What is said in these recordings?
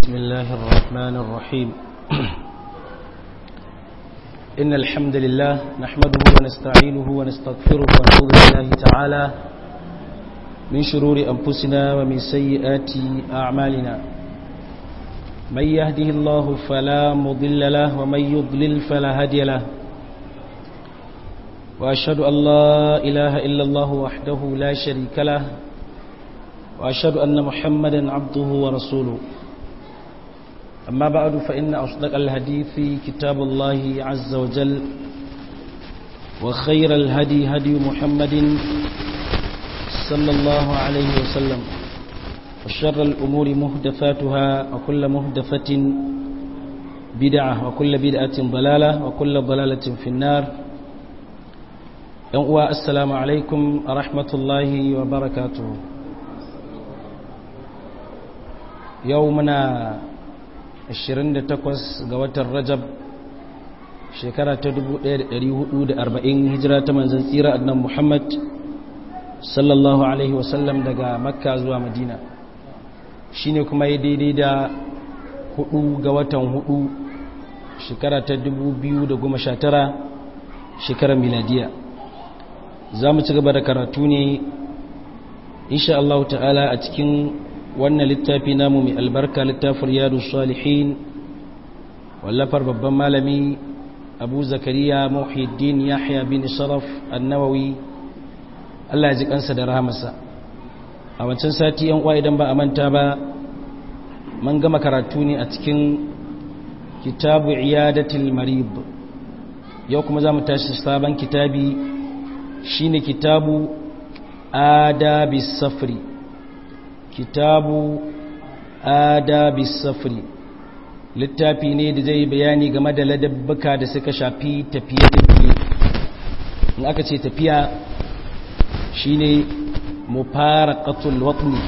بسم الله الرحمن الرحيم إن الحمد لله نحمده ونستعينه ونستغفره ونعوذ بالله تعالى من شرور أنفسنا ومن سيئات أعمالنا من يهده الله فلا مضل له ومن يضلل فلا هادي له وأشهد أن لا إله إلا الله وحده لا شريك له وأشهد أن محمدا عبده ورسوله أما بعد فإن أصدق الحديث كتاب الله عز وجل وخير الهدي هدي محمد صلى الله عليه وسلم وشر الأمور مهدفاتها وكل مهدفة بدعة وكل بدعة ضلالة وكل ضلالة في النار السلام عليكم ورحمة الله وبركاته يومنا 28 ga watan rajab shekara ta 1440 hijira ta manzan tsira annan muhammad sallallahu alaihi wasallam daga makka zuwa madina shine kuma ya daidai da 4 ga watan 4 shekara ta 2019 shekarar miladiya za mu ci gaba da karatu ne insha Allah ta'ala a cikin wannan littafi namu mai albarka littafin riyadu salihin wallafar babban malami abu zakariya muhiddin yahya bin sharaf annawawi allah ya ji kansa da rahamarsa a wancan sati yan uwa idan ba a manta ba man gama karatu ne a cikin kitabu iyadatul marib yau kuma za mu tashi sabon kitabi shine kitabu adabis safri kitabu adabi safri littafi ne da zai bayani game da ladabbuka da suka shafi tafiye-tafiye in aka ce tafiya shine mufaraqatul watni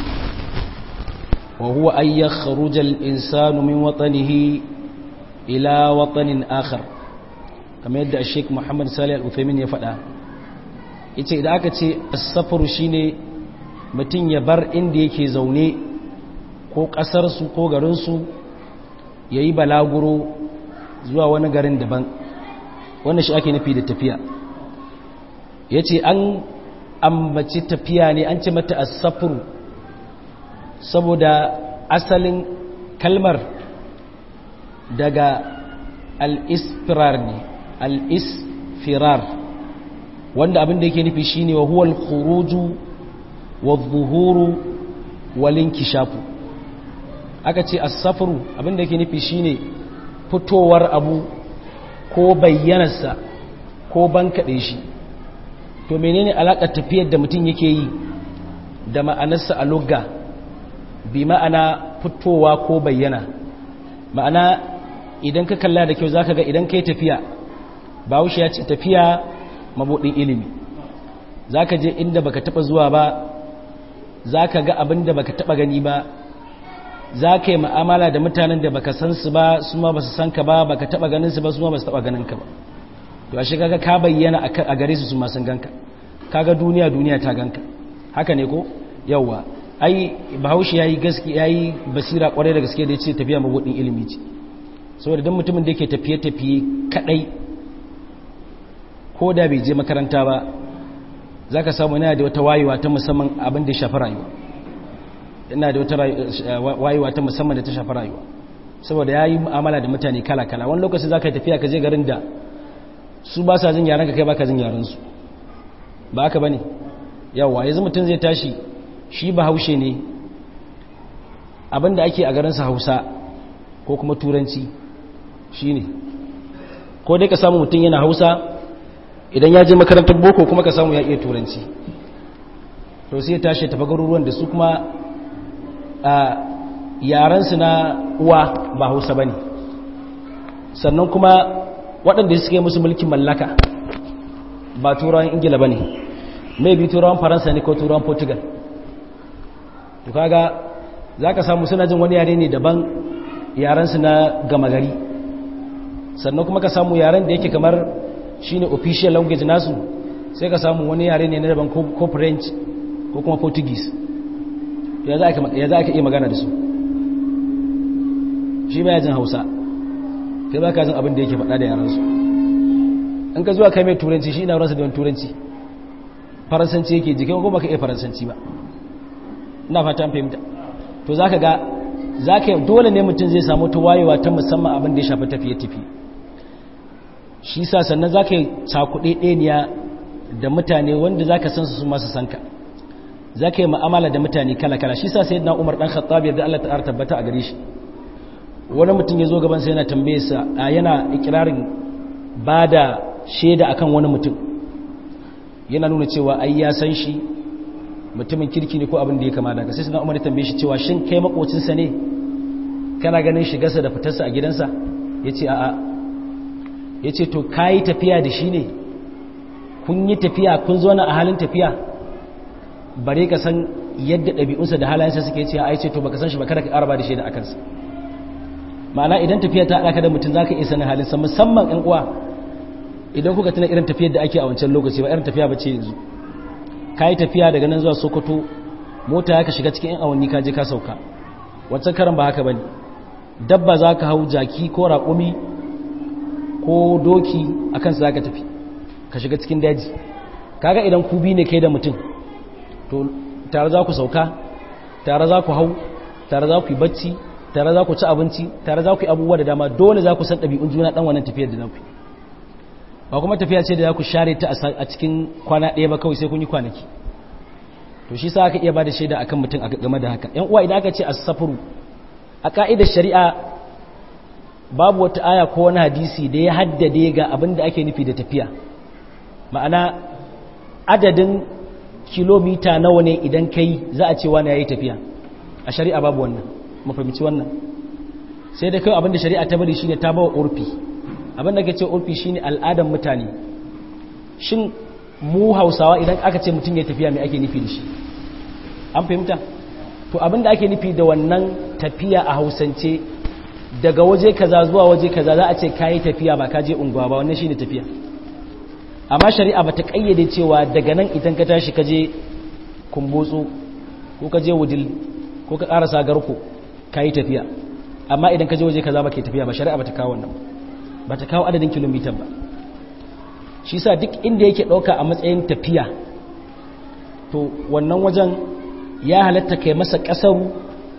wa huwa ay yakhruja al-insanu min watnihi ila watanin akhar kamar yadda Sheikh Muhammad Salih Al-Uthaymeen ya faɗa yace idan aka ce as-safru shine mutum ya bar inda yake zaune ko ƙasarsu ko garinsu ya yi balaguro zuwa wani garin daban wannan shi ake nufi da tafiya ya ce an ambaci tafiya ne an ce mata asafuru saboda asalin kalmar daga al'isfirar ne al'isfirar wanda abin da yake nufi shine wa huwal khuruju wadhuhuru walinkishafu aka ce as-safru abinda yake nufi shine fitowar abu ko bayyanarsa ko bankade shi to menene alakar tafiyar da mutum yake yi da ma'anarsa a lugga bi ma'ana fitowa ko bayyana ma'ana idan ka kalla da kyau zaka ga idan kai tafiya bawushi ya ce tafiya mabudin ilimi zaka je inda baka taba zuwa ba za ka ga abin da baka taba gani ba za ka yi ma'amala da mutanen da baka san su ba su ma ba su san ka ba baka taba ganin su ba su ma ba su taba ganin ka ba to a shiga ka bayyana a gare su su ma sun ganka kaga duniya duniya ta ganka haka ne ko yawwa ai bahaushe yayi gaski yayi basira kwarai da gaske da yace tafiya mabudin ilimi ce saboda dan mutumin da yake tafiye tafiye kadai ko da bai je makaranta ba za ka samu yana da wata wayewa ta musamman abin da ya shafi rayuwa yana da wata wayewa ta musamman da ta shafi rayuwa saboda ya yi mu'amala da mutane kala-kala wani lokaci za ka yi tafiya ka je garin da su ba sa jin yaren ka kai ba ka jin yarensu ba haka ba ne yawa yanzu mutum zai tashi shi ba haushe ne abin da ake a garinsa hausa ko kuma turanci shi ne ko dai ka samu mutum yana hausa idan ya je makarantar boko kuma ka samu ya iya turanci to sai ya tashi tafi garuruwan da su kuma a yaransu na uwa ba hausa ba ne sannan kuma waɗanda suke musu mulkin mallaka ba turawan ingila ba ne mai bi turawan faransa ne ko turawan portugal to kaga za ka samu suna jin wani yare ne daban yaransu na gama gari sannan kuma ka samu yaren da yake kamar shine official language nasu sai ka samu wani yare ne na daban ko french ko kuma portuguese ya za ka iya magana da su shi baya jin hausa kai ba ka jin abin da yake faɗa da yaransu in ka zuwa kai mai turanci shi ina ransa da wani turanci faransanci yake jikin ko baka iya faransanci ba ina fata an fahimta to za ka ga za ka dole ne mutum zai samu ta wayewa ta musamman abin da ya shafi tafiye-tafiye shi sa sannan za ka yi cakuɗe ɗeniya da mutane wanda za ka san su masu sanka za ka yi ma'amala da mutane kala-kala shi sa sai na umar ɗan khattab yadda Allah ta'ar tabbata a gare shi wani mutum ya zo gaban sai yana tambaye sa a yana ikirarin ba da shaida akan wani mutum yana nuna cewa ai ya san shi mutumin kirki ne ko abin da ya kama daga sai sai na umar ya tambaye shi cewa shin kai makocinsa ne kana ganin shigarsa da fitarsa a gidansa ya ce a'a ya ce to ka yi tafiya da shi ne kun yi tafiya kun zo na a halin tafiya bare ka san yadda ɗabi'unsa da halayensa suke ce a ce to baka san shi ba kada ka ƙaraba da shi da akansa ma'ana idan tafiya ta haɗa ka da mutum za ka iya sanin halinsa musamman ‘yan uwa idan kuka tuna irin tafiyar da ake a wancan lokaci ba irin tafiya ba ce yanzu ka yi tafiya daga nan zuwa sokoto mota ya ka shiga cikin ‘yan awanni ka je ka sauka wancan karan ba haka ba ne dabba za ka hau jaki ko raƙumi ko doki a kansu za ka tafi ka shiga cikin daji kaga idan ku bi ne kai da mutum to tare za ku sauka tare za ku hau tare za ku yi bacci tare za ku ci abinci tare za ku yi abubuwa da dama dole za ku san ɗabi'un juna ɗan wannan tafiyar da za ku yi ba kuma tafiya ce da za ku share ta a cikin kwana ɗaya ba kawai sai kun yi kwanaki to shi sa aka iya ba da shaida akan mutum game da haka yan uwa idan aka ce as-safru a ka'idar shari'a babu wata aya ko wani hadisi da ya haddade ga abin da ake nufi da tafiya ma'ana adadin kilomita nawa ne idan kai za a ce wani ya yi tafiya a shari'a babu wannan mafahimci wannan sai da kai abin da shari'a ta bari shine ta bawa urfi abin da ke ce urfi shine al'adar mutane shin mu hausawa idan aka ce mutum ya tafiya mai ake nufi da shi an fahimta to abin da ake nufi da wannan tafiya a hausance daga waje kaza zuwa waje kaza za a ce kayi tafiya ba ka je unguwa ba wannan shine tafiya amma shari'a bata kayyade cewa daga nan idan ka tashi ka je kumbotso ko ka je wudil ko ka karasa garko kayi tafiya amma idan ka je waje kaza ba ke tafiya ba shari'a bata kawo wannan bata kawo adadin kilomita ba shi sa duk inda yake dauka a matsayin tafiya to wannan wajen ya halatta kai masa kasaru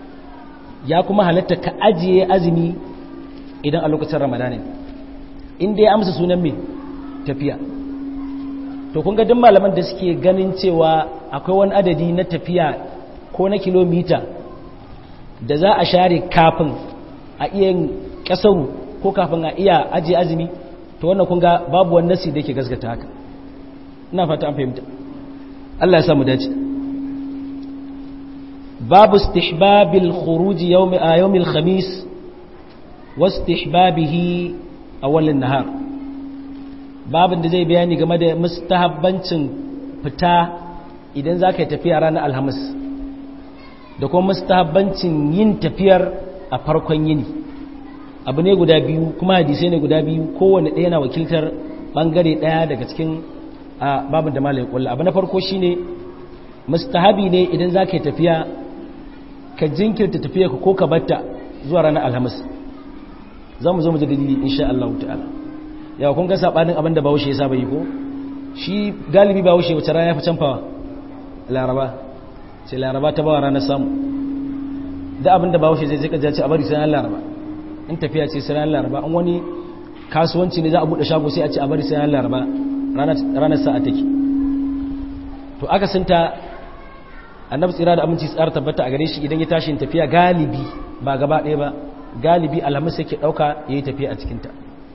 ya kuma halatta ka ajiye azumi idan a lokacin ramadana inda ya amsa sunan mai tafiya to kun ga duk malaman da suke ganin cewa akwai wani adadi na tafiya ko na kilomita da za a share kafin a iya kasaru ko kafin a iya ajiye azumi to wannan kun ga babu wani nasi da yake gaskata haka ina fata an fahimta Allah ya samu dace باب استحباب الخروج يوم يوم الخميس واستحبابه اول النهار باب da zai bayani game da mustahabbancin fita idan zaka tafiya ranar alhamis da kuma mustahabbancin yin tafiyar a farkon yini abu ne guda biyu kuma hadisai ne guda biyu kowanne ɗaya na wakiltar bangare ɗaya daga cikin babin da malai kullu abu na farko shine mustahabi ne idan zaka tafiya ka jinkirta tafiya ka ko ka batta zuwa ranar alhamis za mu zo mu ji dalili insha Allah ta'ala yawa kun ga sabanin abin da Bahaushe ya saba yi ko shi galibi Bahaushe wace rana ya fi canfawa Laraba sai Laraba ta bawa ranar samu da abin da Bahaushe zai zai kaja ce a bari sai ranar Laraba in tafiya ce sai ranar Laraba an wani kasuwanci ne za a bude shago sai a ce a bari sai ranar Laraba ranar sa'a take to aka sinta annabi tsira da aminci tsara tabbata a gare shi idan ya tashi tafiya galibi ba gaba ɗaya ba galibi alhamis yake ɗauka ya yi tafiya a cikinta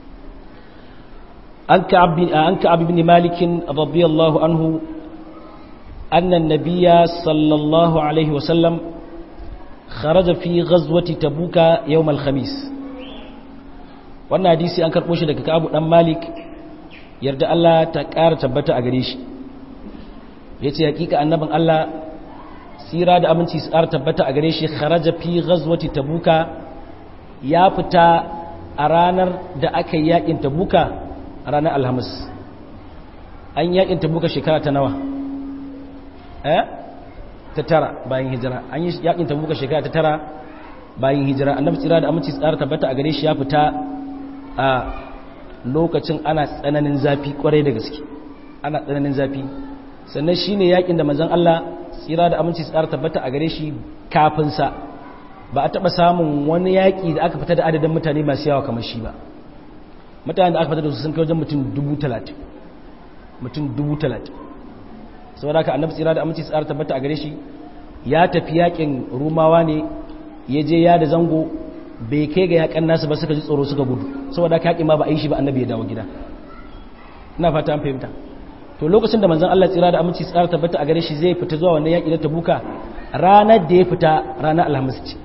an ka abu bin malikin radiyallahu anhu annan nabiya sallallahu alaihi wasallam kharaja fi ghazwati tabuka yawm al-khamis wannan hadisi an karɓo shi daga Ka'abu dan Malik yarda Allah ta ƙara tabbata a gare shi yace hakika annabin Allah tsira da aminci su ƙara tabbata a gare shi kharaja fi ghazwati tabuka ya fita a ranar da aka yi yakin tabuka a ranar alhamis an yakin tabuka shekara ta nawa eh ta tara bayan hijira an yi yakin tabuka shekara ta tara bayan hijira annabi tsira da aminci tsara tabbata a gare shi ya fita a lokacin ana tsananin zafi kwarai da gaske ana tsananin zafi sannan shine yakin da manzon Allah tsira da aminci tsara tabbata a gare shi kafin sa ba a taba samun wani yaki da aka fita da adadin mutane masu yawa kamar shi ba mutane da aka fita da su sun kai wajen mutum dubu talatin mutum dubu talatin saboda haka annabi tsira da aminci tsara tabbata a gare shi ya tafi yakin rumawa ne ya je ya da zango bai kai ga yakan nasu ba suka ji tsoro suka gudu saboda haka yakin ma ba a yi shi ba annabi ya dawo gida ina fata an fahimta to lokacin da manzon Allah tsira da aminci tsara tabbata a gare shi zai fita zuwa wannan yaki na tabuka ranar da ya fita ranar alhamis ce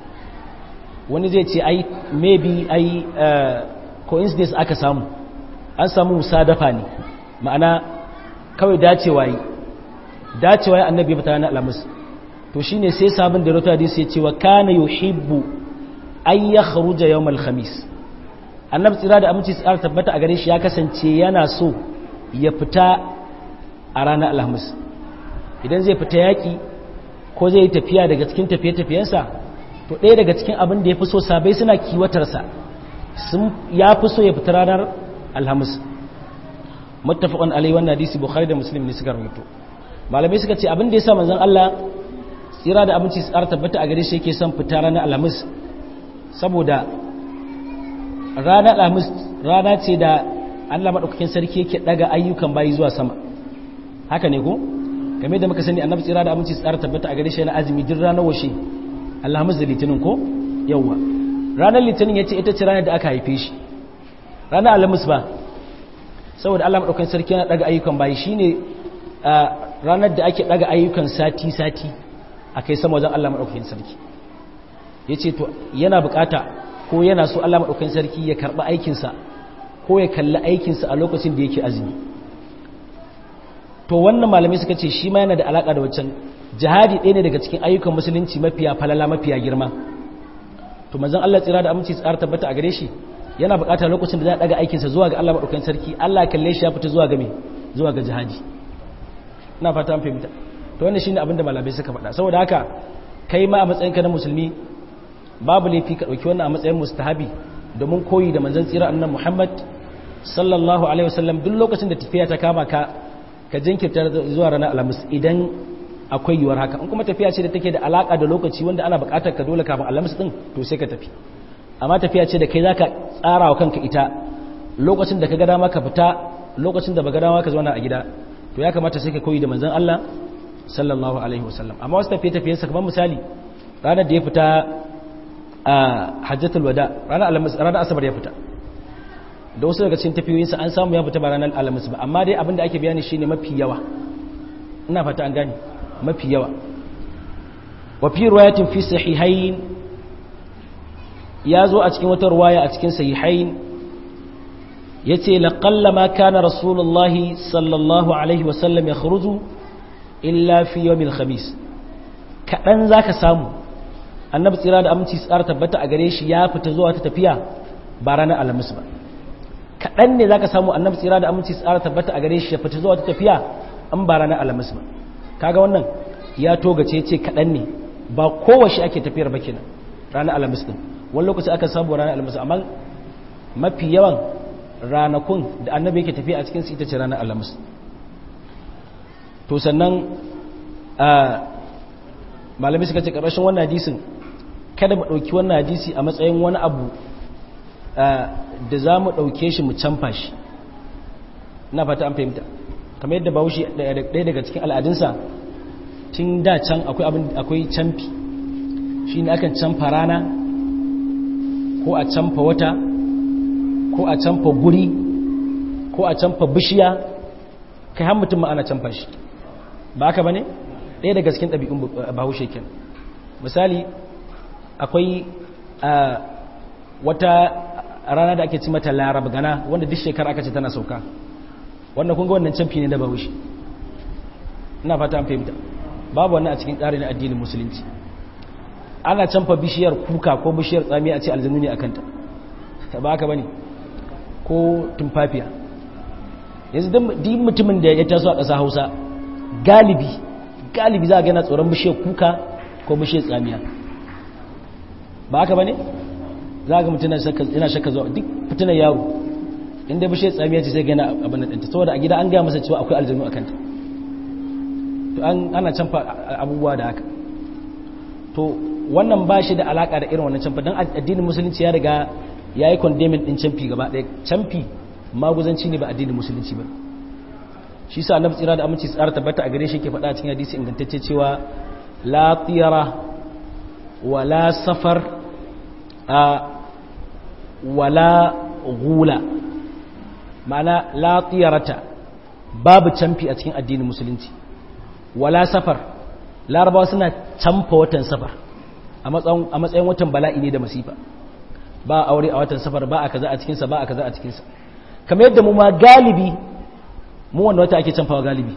wani zai ce ai maybe ai coincidence aka samu an samu musadafa ne ma'ana kawai dacewa yi dacewa yi annabi ya fita ranar alhamis to shine sai sabon da rota hadisi ya ce wa kana yuhibbu ay yakhruja yawm al-khamis annabi tsira da aminci tsara tabbata a gare shi ya kasance yana so ya fita a ranar alhamis idan zai fita yaki ko zai yi tafiya daga cikin tafiye-tafiyensa to ɗaya daga cikin abin da ya fi so sabai suna kiwatarsa ya fi so ya fita ranar alhamis muttafaqan alai wannan hadisi bukhari da muslim ne suka rubuto malamai suka ce abin da yasa manzon Allah tsira da abinci su tsara tabbata a gare shi yake son fita ranar alhamis saboda ranar alhamis rana ce da Allah madaukakin sarki yake daga ayyukan bayi zuwa sama haka ne ko game da muka sani annabi tsira da abinci su tsara tabbata a gare shi yana azumi duk ranar washe alhamis da litinin ko yawwa ranar litinin yace ita ce ranar da aka haife shi ranar alhamis ba saboda Allah madaukakin sarki yana daga ayyukan bayi shine ranar da ake daga ayyukan sati sati akai sama wajen Allah madaukakin sarki yace to yana bukata ko yana so Allah madaukakin sarki ya karba aikin sa ko ya kalli aikin sa a lokacin da yake azumi to wannan malamai suka ce shi ma yana da alaka da wancan jihadi ɗaya ne daga cikin ayyukan musulunci mafiya falala mafiya girma to manzon Allah tsira da aminci tsara tabbata a gare shi yana buƙatar lokacin da za a daga aikinsa zuwa ga Allah maɗaukakin sarki Allah kalle shi ya fita zuwa ga me zuwa ga jihadi ina fata an fahimta to wannan shine abin da malamai suka faɗa saboda haka kai ma a matsayinka na musulmi babu laifi ka ɗauki wannan a matsayin mustahabi domin koyi da manzon tsira annabi Muhammad sallallahu alaihi wasallam duk lokacin da tafiya ta kama ka ka jinkirta zuwa ranar alhamis idan akwai yiwuwar haka in kuma tafiya ce da take da alaka da lokaci wanda ana buƙatar ka dole kafin alhamis din to sai ka tafi amma tafiya ce da kai za ka tsara wa kanka ita lokacin da ka gada maka fita lokacin da ba gada maka zauna a gida to ya kamata sai ka koyi da manzan Allah sallallahu alaihi wasallam amma wasu tafiye tafiyensa kamar misali ranar da ya fita a hajjatul wada ranar alhamis ranar asabar ya fita da wasu daga cikin tafiyoyinsa an samu ya fita ba ranar alhamis ba amma dai abin da ake bayani shine mafi yawa ina fata an gane mafi yawa wa fi riwayatin fi sahihain ya zo a cikin wata ruwaya a cikin sahihain ya ce laƙalla ma kana rasulullahi sallallahu alaihi wasallam ya kharuju illa fi yawmin khamis kaɗan za ka samu annabi tsira da aminci tsara tabbata a gare shi ya fita zuwa ta tafiya ba ranar alhamis ba kaɗan ne za ka samu annabi tsira da aminci tsara tabbata a gare shi ya fita zuwa ta tafiya an ba ranar alhamis ba kaga wannan ya togace ce kaɗan ne ba kowace ake tafiyar ba kenan ranar alhamis din wani lokaci aka samu ranar alhamis amma mafi yawan ranakun da annabi yake tafiya a cikin su ita ce ranar alhamis to sannan malami suka ce ƙarshen wannan hadisin kada mu ɗauki wannan hadisi a matsayin wani abu da za mu ɗauke shi mu canfa shi na fata an fahimta kamar yadda bahaushe ɗaya daga cikin al'adunsa tun da can akwai canfi shi ne akan canfa rana ko a canfa wata ko a canfa guri ko a canfa bishiya kai har mutum ma'ana canfa shi ba haka ba ne ɗaya daga cikin ɗabi'un bahaushe ken misali akwai wata rana da ake ci mata larab gana wanda duk shekara aka ce tana sauka wannan kunga wannan canfi ne da bahaushe ina fata an fahimta babu wannan a cikin tsari na addinin musulunci ana canfa bishiyar kuka ko bishiyar tsami a ce aljanu ne a kanta ba haka ba ne ko tumfafiya yanzu duk mutumin da ya taso a ƙasa hausa galibi galibi za a gana tsoron bishiyar kuka ko bishiyar tsamiya ba haka bane za ga mutum yana shakka zuwa duk fitinar yaro inda bishe tsamiya ce sai gana abin da ɗinta saboda a gida an gaya masa cewa akwai aljanu a kanta to ana canfa abubuwa da haka to wannan ba shi da alaka da irin wannan canfa don addinin musulunci ya riga ya yi condemning ɗin canfi gaba ɗaya canfi maguzanci ne ba addinin musulunci ba shi sa annabi tsira da aminci tsara tabbata a gare shi ke faɗa cikin hadisi ingantacce cewa la tiyara wala safar a wala gula ma'ana la tiyarata babu canfi a cikin addinin musulunci wala safar larabawa suna canfa watan safar a matsayin watan bala'i ne da masifa ba aure a watan safar ba a kaza a cikinsa ba a kaza a cikinsa kamar yadda mu ma galibi mu wanda wata ake canfawa galibi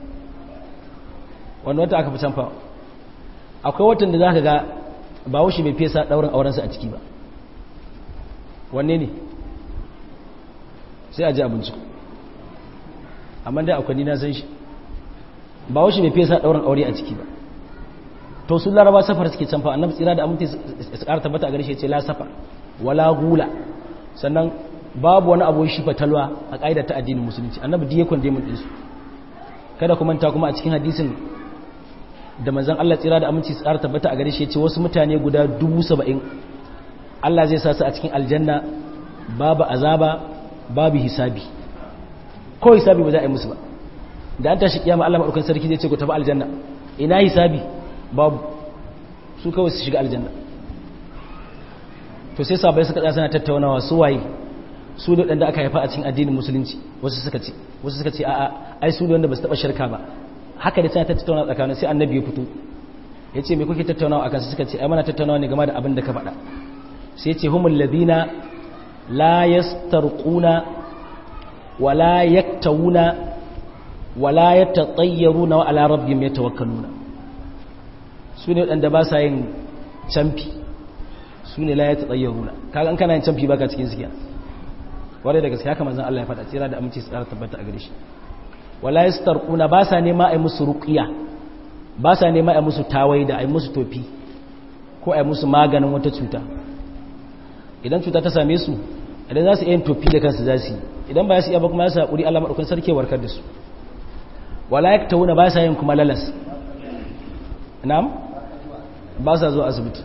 wanda wata aka fi canfawa akwai watan da za ka ga ba wushi bai fesa ɗaurin aurensa a ciki ba wanne ne sai a ji abinci amma dai akwai nina san shi ba wushi bai fesa ɗaurin aure a ciki ba to sun laraba safar suke canfa annabi tsira da aminti su ƙara tabbata a gare shi ce la safar wala gula sannan babu wani abu shi fatalwa a ƙa'idar ta addinin musulunci annabi diye kwande mun ɗinsu kada ku manta kuma a cikin hadisin da manzon Allah tsira da aminci su ƙara tabbata a gare shi ce wasu mutane guda dubu saba'in Allah zai sa su a cikin aljanna babu azaba babu hisabi ko hisabi ba za a yi musu ba da an tashi kiyama Allah madaukakin sarki zai ce ku tafi aljanna ina hisabi babu su kawai su shiga aljanna to sai sabai suka tsaya suna tattaunawa su waye su da wanda aka haifa a cikin addinin musulunci wasu suka ce wasu suka ce a'a ai su da wanda ba su taba shirka ba haka da suna tattaunawa tsakanin sai annabi ya fito ya ce me kuke tattaunawa akan su suka ce ai mana tattaunawa ne game da abin da ka faɗa sai ce humul ladina la yastarquna wala yaktawuna wala yatatayyaruna wa ala rabbihim yatawakkaluna su ne wadanda ba sa yin camfi su ne la yatatayyaruna kaga an kana yin camfi baka cikin sikiya ware da gaske haka manzon Allah ya faɗa tsira da aminci tsara tabbata a gare shi wala yastarquna ba sa nema ai musu ruqiya ba sa nema ai musu tawaida ai musu tofi ko ai musu maganin wata cuta idan cuta ta same su idan za su iya tofi da kansu za su yi idan ba su iya ba kuma za su haƙuri Allah maɗaukan sarki warkar da su wala ya ta wuna ba sa yin kuma lalas na'am ba sa zuwa asibiti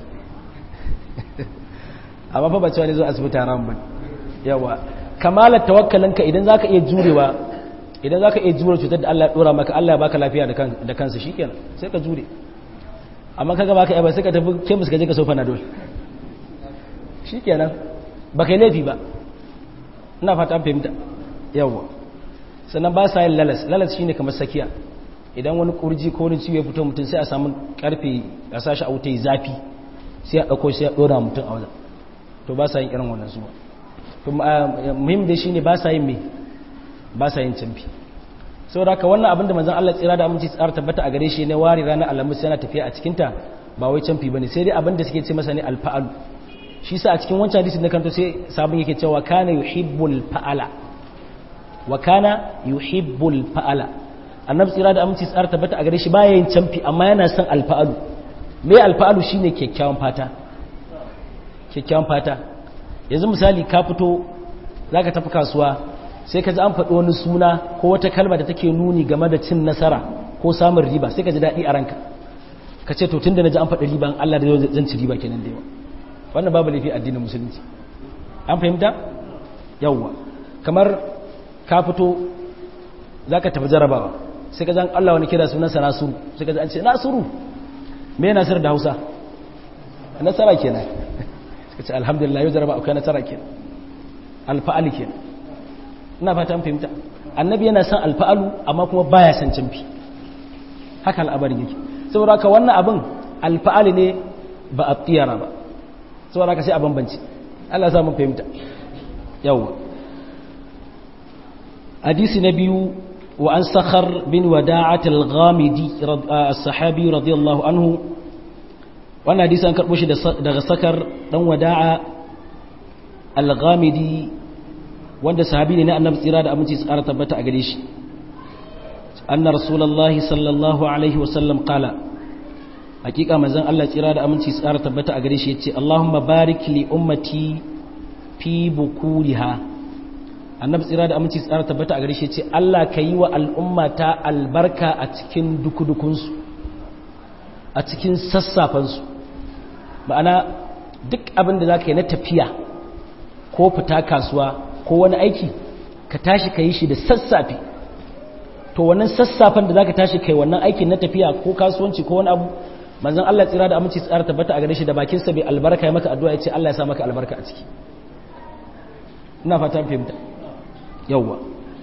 amma fa ba cewa ne zuwa asibiti haram ba yawa kamalar tawakkalinka idan za ka iya jurewa idan za ka iya jure cutar da Allah ya ɗora maka Allah ya baka lafiya da kansa shi kenan sai ka jure amma kaga baka yaba sai ka tafi kemis ka je ka sofa na dole shi kenan ba kai laifi ba ina fata fahimta yawwa sannan ba sa yin lalas lalas shine kamar sakiya idan wani kurji ko wani ciwo ya fito mutum sai a samu karfe a sashi a wuta zafi sai a ɗauko sai a ɗora mutum a wajen to ba sa yin irin wannan zuwa to muhim da shine ba sa yin me ba sa yin canfi saboda haka wannan abin da manzon Allah tsira da aminci tsara tabbata a gare shi ne wari ranar alamus yana tafiya a cikinta ba wai canfi bane sai dai abin da suke ce masa ne alfa'alu shi sa a cikin wancan hadisin da kanto sai sabon yake cewa kana yuhibbul fa'ala wa kana yuhibbul fa'ala annabi tsira da aminci tsara tabbata a gare shi baya yin canfi amma yana son alfa'alu me alfa'alu shine kyakkyawan fata kyakkyawan fata yanzu misali ka fito zaka tafi kasuwa sai ka ji an faɗi wani suna ko wata kalma da take nuni game da cin nasara ko samun riba sai ka ji daɗi a ranka ka ce to tunda na ji an faɗi riba Allah da zan ci riba kenan da yawa wannan babu laifi addinin musulunci an fahimta yawwa kamar ka fito za ka tafi jarabawa sai ka zan Allah wani kira sunansa nasuru sai ka zan ce nasuru me nasir da hausa nasara kenan suka ce alhamdulillah yau jaraba akwai nasara kenan alfa'ali kenan ina fata an fahimta annabi yana son alfa'alu amma kuma baya son canfi haka al'abarin yake saboda haka wannan abin alfa'ali ne ba a tsiyara ba saboda haka sai a bambanci Allah sa mun fahimta yawa hadisi na biyu wa an sakhar bin wada'at al-ghamidi as-sahabi radiyallahu anhu wannan hadisi an karbo shi daga sakar dan wada'a al-ghamidi wanda sahabi ne na annabi tsira da aminci tsara tabbata a gare shi anna rasulullahi sallallahu alaihi wasallam qala hakika manzon Allah tsira da aminci tsara tabbata a gare shi yace Allahumma barik li ummati fi bukuriha annabi tsira da aminci tsara tabbata a gare shi yace Allah ka yi wa al'ummata albarka a cikin dukudukunsu a cikin sassafansu ma'ana duk abin da zaka yi na tafiya ko fita kasuwa ko wani aiki ka tashi ka yi shi da sassafe to wannan sassafen da zaka tashi kai wannan aikin na tafiya ko kasuwanci ko wani abu manzon Allah tsira da aminci tsara tabbata a gare shi da bakin sa bai albarka ya maka addu'a ya ce Allah ya sa maka albarka a ciki ina fata fahimta yawwa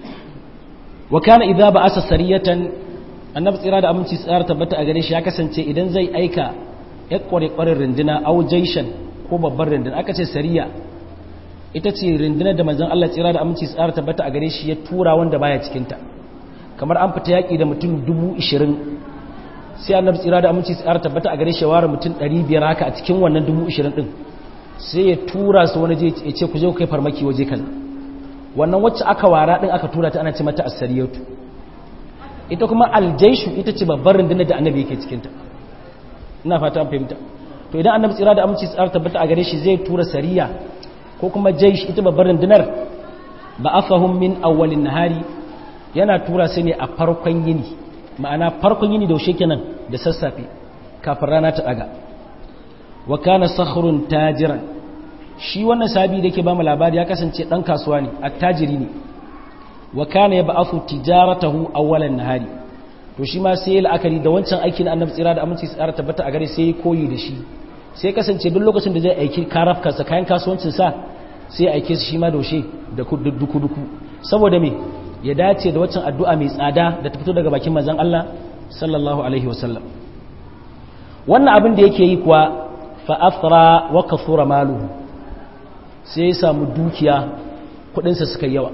wa kana idza ba'asa sariyatan annabi tsira da aminci tsara tabbata a gare shi ya kasance idan zai aika ya kware kwarin rinduna au jaishan ko babbar rinduna aka ce sariya ita ce rundunar da manzon Allah tsira da aminci tsara tabbata a gare shi ya tura wanda baya cikin ta kamar an fita yaki da mutum dubu ishirin sai annabi tsira da aminci tsara tabbata a gare shi ware mutum ɗari biyar haka a cikin wannan dubu ishirin ɗin sai ya tura su wani ya ce ku je ku kai farmaki waje kaza wannan wacce aka wara ɗin aka tura ta ana ce mata asariyatu ita kuma aljaishu ita ce babbar rundunar da annabi yake cikinta ina fata an fahimta to idan annabi tsira da aminci tsara tabbata a gare shi zai tura sariya ko kuma jaish ita babbar rundunar ba afahum min awwalin nahari yana tura su ne a farkon yini ma'ana farkon yini da kenan da sassafe kafin rana ta daga wa kana sakhrun tajiran shi wannan sabi da yake ba mu labari ya kasance dan kasuwa ne attajiri ne wa kana yab'athu tijaratahu awwalan nahari to shi ma sai la'akari da wancan aikin annabi tsira da aminci tsara tabbata a gare sai koyi da shi sai kasance duk lokacin da zai aiki karafkarsa kayan kasuwancin sa sai aike su shi ma doshe da duku duku saboda me ya dace da waccan addu'a mai tsada da ta fito daga bakin manzon Allah sallallahu alaihi wasallam wannan abin da yake yi kuwa fa afra wa kafura maluhu sai ya samu dukiya kudinsa suka yawa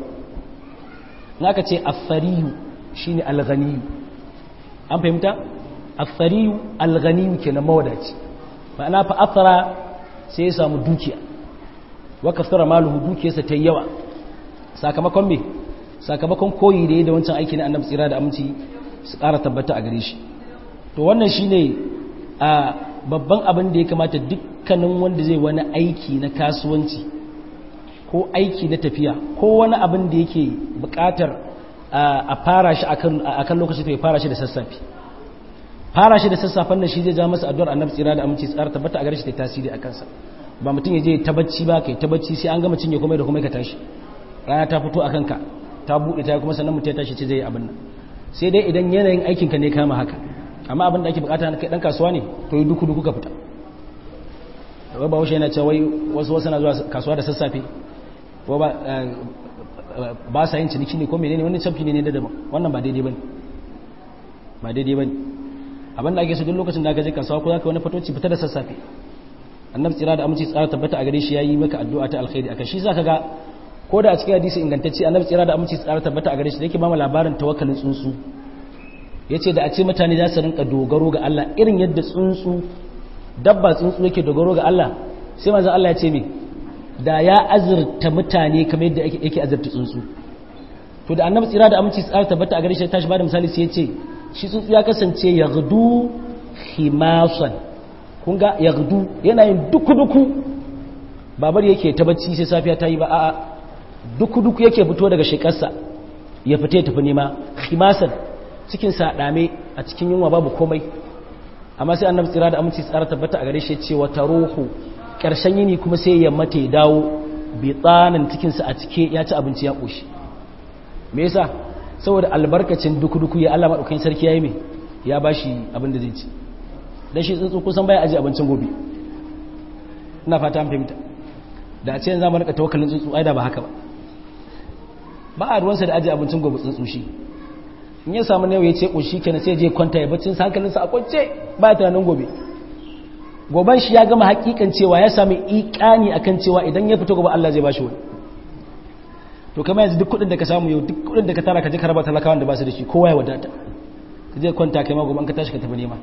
naka ce afariyu shine alghaniyu an fahimta afariyu alghaniyu kenan mawadaci ma'ana fa afra sai ya samu dukiya wa kafura maluhu dukiyarsa ta yawa sakamakon me sakamakon koyi da ya da wancan aiki na annabi tsira da aminci su ƙara tabbata a gare shi to wannan shine a babban abin da ya kamata dukkanin wanda zai wani aiki na kasuwanci ko aiki na tafiya ko wani abin da yake buƙatar a fara shi akan lokaci to ya fara shi da sassafe fara shi da sassafen nan shi zai ja masa addu'ar annabi tsira da aminci tsara tabbata a gare shi ta tasiri a kansa ba mutum ya je ta bacci ba kai ta bacci sai an gama cinye komai da komai ka tashi rana ta fito a kanka ta buɗe ta kuma sannan mutum ya tashi ce zai yi abin nan sai dai idan yanayin aikinka ne kama haka amma abin da ake bukata kai dan kasuwa ne to yi duku duku ka fita wai ba washe yana cewa wai wasu wasu na zuwa kasuwa da sassafe ko ba ba sa yin ciniki ne ko menene wani camfi ne da daban wannan ba daidai bane ba daidai bane abin da ake so duk lokacin da ka je kasuwa ko zaka wani fatoci fita da sassafe annabi tsira da aminci tsara tabbata a gare shi yayi maka addu'a ta alkhairi akan shi zaka ga ko da a cikin hadisi ingantacce annabi tsira da aminci tsara tabbata a gare shi da yake ba mu labarin tawakkalin tsuntsu yace da a ce mutane za su rinka dogaro ga Allah irin yadda tsuntsu dabba tsuntsu yake dogaro ga Allah sai manzon Allah ya ce me da ya azurta mutane kamar yadda yake azurta tsuntsu to da annabi tsira da aminci tsara tabbata a gare shi tashi ba da misali sai ya ce shi tsuntsu ya kasance yaghdu khimasan kun ga yaghdu yana yin duku-duku babar yake ta bacci sai safiya ta yi ba a'a duku-duku yake fito daga shekarsa ya fita ya tafi nema khimasan cikin sa dame a cikin yunwa babu komai amma sai annabi tsira da aminci tsara tabbata a gare shi cewa taruhu karshen yini kuma sai ya mata ya dawo bi tsanan cikin sa a cike ya ci abinci ya koshi me yasa saboda albarkacin duku-duku ya Allah madaukakin sarki yayi me ya bashi abin da zai ci dan shi tsuntsu kusan baya aje abincin gobe ina fata an fahimta da a ce yanzu mu rika tawakkalin tsuntsu ai da ba haka ba ba a ruwansa da aje abincin gobe tsuntsu shi in ya samu nawa ya ce ƙunshi kenan sai je kwanta ya baccin sa hankalinsa a kwance ba tunanin gobe goban shi ya gama hakikan cewa ya sami ikani akan cewa idan ya fito gobe Allah zai bashi wani to kamar yanzu duk kudin da ka samu yau duk kudin da ka tara ka je ka raba talakawan da ba su da shi kowa ya wadata ka je kwanta kai ma gobe ka tashi ka tafi nema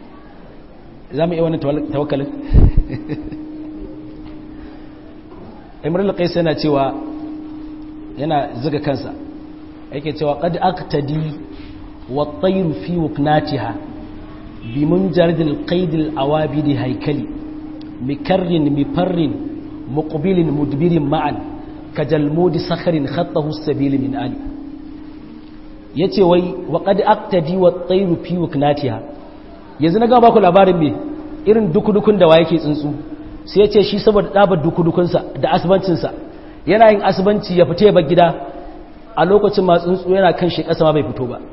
za mu iya wannan tawakkalin imrul qais yana cewa yana zuga kansa yake cewa qad aqtadi wa tayru fi wuknatiha bi munjaridil qaidil awabidi haikali mikarrin mifarrin muqbilin mudbirin ma'an kajalmudi sakharin khattahu sabil min ali yace wai wa qad aqtadi wa tayru fi wuknatiha yanzu na ga baku labarin me irin dukudukun da wa yake tsuntsu sai yace shi saboda dabar dukudukunsa da asbancinsa yana yin asbanci ya fita ya bar gida a lokacin ma tsuntsu yana kan shi kasa ma bai fito ba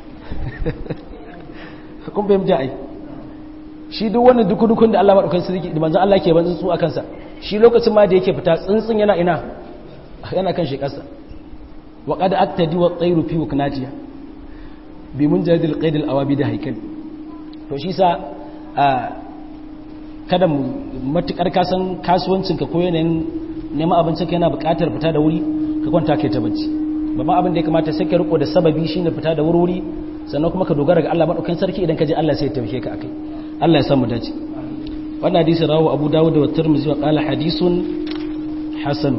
kun fahimta ai shi duk wannan dukudukun da Allah madaukakin sarki da manzon Allah ke ban tsuntsu a kansa shi lokacin ma da yake fita tsuntsun yana ina yana kan shi kasa wa qad aktadi wa tayru fi wuknatiha bi munjadil qaid al awabi da haikal to shi sa kada mu matukar kasan kasuwancin ka ko yanayin neman abincin ka yana buƙatar fita da wuri ka kwanta kai ta bacci babban abin da ya kamata sai ka riko da sababi shine fita da wuri sannan kuma ka dogara ga Allah madaukakin sarki idan ka je Allah sai ya taimake ka akai Allah ya samu dace wannan hadisi rawu Abu Dawud da Tirmidhi wa qala hadisun hasan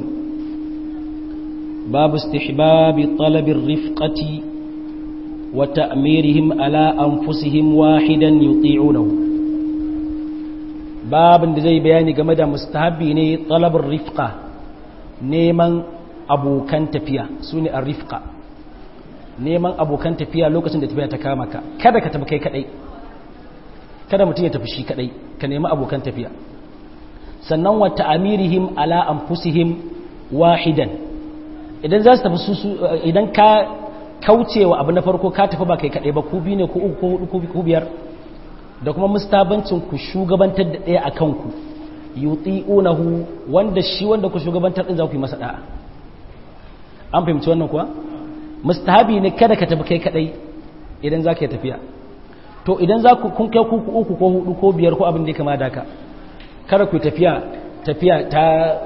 babu istihbab talab ar-rifqati wa ta'mirihim ala anfusihim wahidan yuti'unahu babin da zai bayani game da mustahabi ne talab ar-rifqa neman abokan tafiya sune ar-rifqa neman abokan tafiya lokacin da tafiya ta kama ka kada ka tafi kai kadai kada mutum ya tafi shi kadai ka nemi abokan tafiya sannan wa ta'amirihim ala anfusihim wahidan idan za su tafi su idan ka kaucewa abu na farko ka tafi ba kai kadai ba ku bi ne ku uku ko hudu ku biyar da kuma mustabancin ku shugabantar da daya akan ku yuti'unahu wanda shi wanda ku shugabantar din za ku yi masa da'a an fahimci wannan kuwa mustahabi ne kada ka tafi kai kadai idan za ka yi tafiya to idan za ku kun kai kuku uku ko hudu ko biyar ko abin da ya kama da ka kada ku tafiya tafiya ta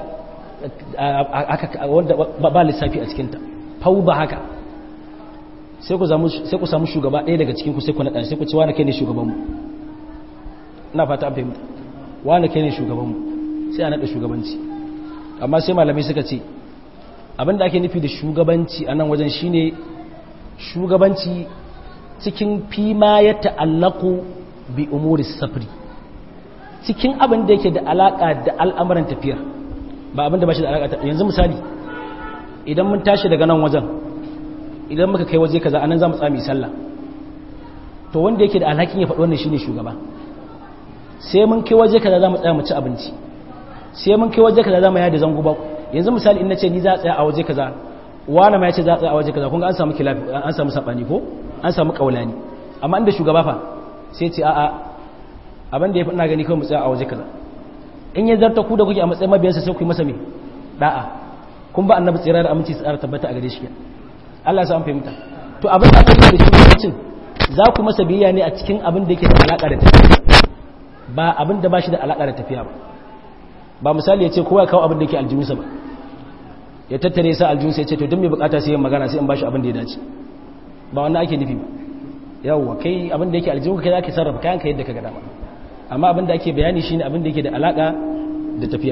wanda ba lissafi a cikinta fau ba haka sai ku samu shugaba ɗaya daga cikinku sai ku naɗa sai ku ce wane kai ne shugabanmu ina fata an fahimta wane kai ne shugabanmu sai a naɗa shugabanci amma sai malamai suka ce abinda ake nufi da shugabanci a nan wajen shine shugabanci cikin fima ya ta'allaku bi umuri safri cikin abin da yake da alaka da al'amuran tafiyar ba abin da ba shi da alaka yanzu misali idan mun tashi daga nan wajen idan muka kai waje kaza anan za mu tsami sallah to wanda yake da alhakin ya faɗi wannan shine shugaba sai mun kai waje kaza za mu tsaya mu ci abinci sai mun kai waje kaza za mu yada zango ba yanzu misali in nace ni za a tsaya a waje kaza wani ma ya ce za a tsaya a waje kaza kun ga an samu kilafi an samu sabani ko an samu kaulani amma inda shugaba fa sai ce a'a abin da ya fi ina gani kawai mu tsaya a waje kaza in ya zarta ku da kuke a matsayin mabiyansa sai ku yi masa me da'a kun ba annabi tsira da aminci tsara tabbata a gare shi Allah ya sa an fahimta to abin da ake da shugabancin za ku masa biyayya ne a cikin abin da yake da alaka da tafiya ba abin da ba shi da alaka da tafiya ba ba misali ya ce kowa ya kawo abin da yake aljihunsa ba ya tattare sa aljihunsa ya ce to don mai bukata sai yin magana sai in bashi abin da ya dace ba wannan ake nufi ba yawwa kai abin da yake aljihunka kai za ka sarrafa kayan ka yadda ka ga dama amma abin da ake bayani shine abin da yake da alaka da tafiya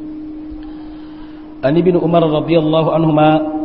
an ibn umar radiyallahu anhuma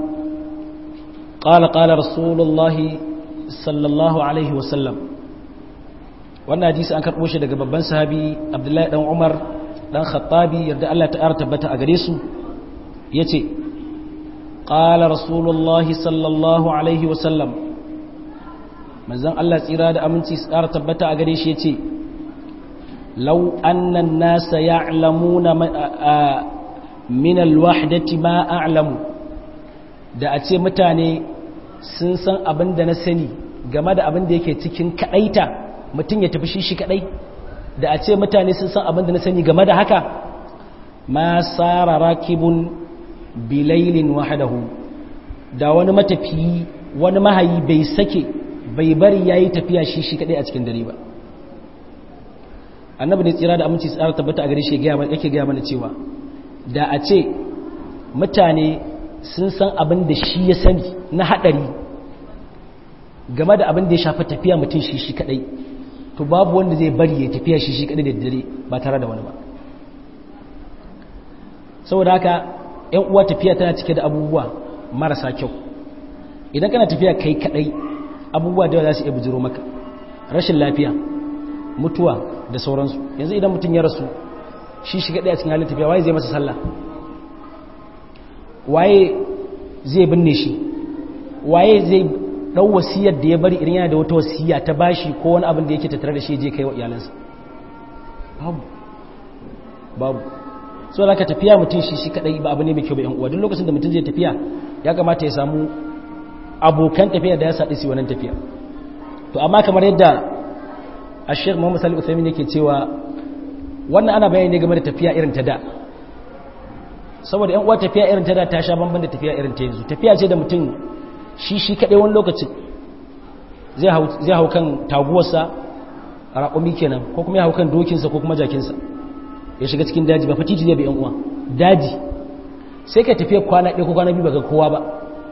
qala qala rasulullahi sallallahu alaihi wa sallam wannan hadisi an karbo shi daga babban sahabi abdullahi dan umar dan khattabi yarda Allah ta tabbata a gare su yace qala rasulullahi sallallahu alaihi wa sallam manzon Allah tsira da aminci tsara tabbata a gare shi yace law anna an-nasa ya'lamuna min al-wahdati ma a'lamu da a ce mutane sun san abin da na sani game da abin da yake cikin kadaita mutum ya tafi shi shi kadai da a ce mutane sun san abin da na sani game da haka ma tsara rakibun bilailin wahadahu da wani matafiyi wani mahayi bai sake bai bari ya yi tafiya shi shi kadai a cikin dare ba annabi ne tsira da aminci tsara tabbata a gare shi yake gaya mana cewa da a ce mutane sun san abin da shi ya sani na hadari game da abin da ya shafi tafiya mutum shi shi kadai to babu wanda zai bari ya tafiya shi shi kadai da dare ba tare da wani ba saboda haka yan uwa tafiya tana cike da abubuwa marasa kyau idan kana tafiya kai kadai abubuwa da za su iya bujiro maka rashin lafiya mutuwa da sauransu yanzu idan mutum ya rasu shi shiga ɗaya cikin halin tafiya waye zai masa sallah waye zai binne shi waye zai ɗau wasiyar da ya bari irin yana da wata wasiya ta bashi ko wani abin da yake tattare da shi je kai wa iyalansa babu babu so da ka tafiya mutum shi shi kadai ba abu ne mai kyau ba yan uwa duk lokacin da mutum zai tafiya ya kamata ya samu abokan tafiya da ya saɗi su wannan tafiya to amma kamar yadda a sheikh muhammad salih uthaymin yake cewa wannan ana bayani ne game da tafiya irin ta da saboda yan uwa tafiya irin ta da ta sha bamban da tafiya irin ta yanzu tafiya ce da mutum shi shi kadai wani lokacin zai hau zai hau kan taguwarsa raƙumi kenan ko kuma ya hau kan dokinsa ko kuma jakinsa ya shiga cikin daji ba fatiti zai bi yan uwa daji sai ka tafiya kwana ɗaya ko kwana biyu baka kowa ba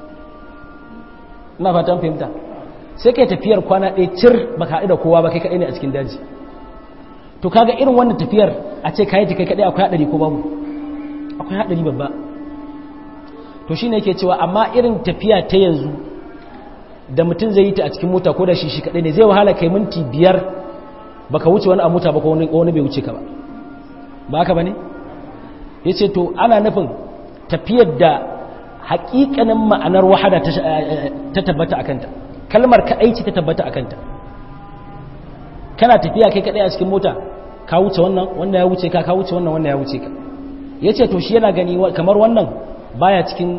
ina fatan fahimta sai kai tafiyar kwana ɗaya cir baka haɗu da kowa ba kai kaɗai ne a cikin daji to kaga irin wannan tafiyar a ce kayi ta kai kaɗai akwai haɗari ko babu akwai haɗari babba to shine yake cewa amma irin tafiya ta yanzu da mutum zai yi ta a cikin mota ko da shi shi kaɗai ne zai wahala kai minti biyar baka wuce wani a mota ba ko wani bai wuce ka ba ba haka ba ne ya ce to ana nufin tafiyar da hakikanin ma'anar wahada ta tabbata akanta kalmar kadai ce ta tabbata akanta kana tafiya kai kadai a cikin mota ka wuce wannan wannan ya wuce ka ka wuce wannan wannan ya wuce ka yace to shi yana gani kamar wannan baya cikin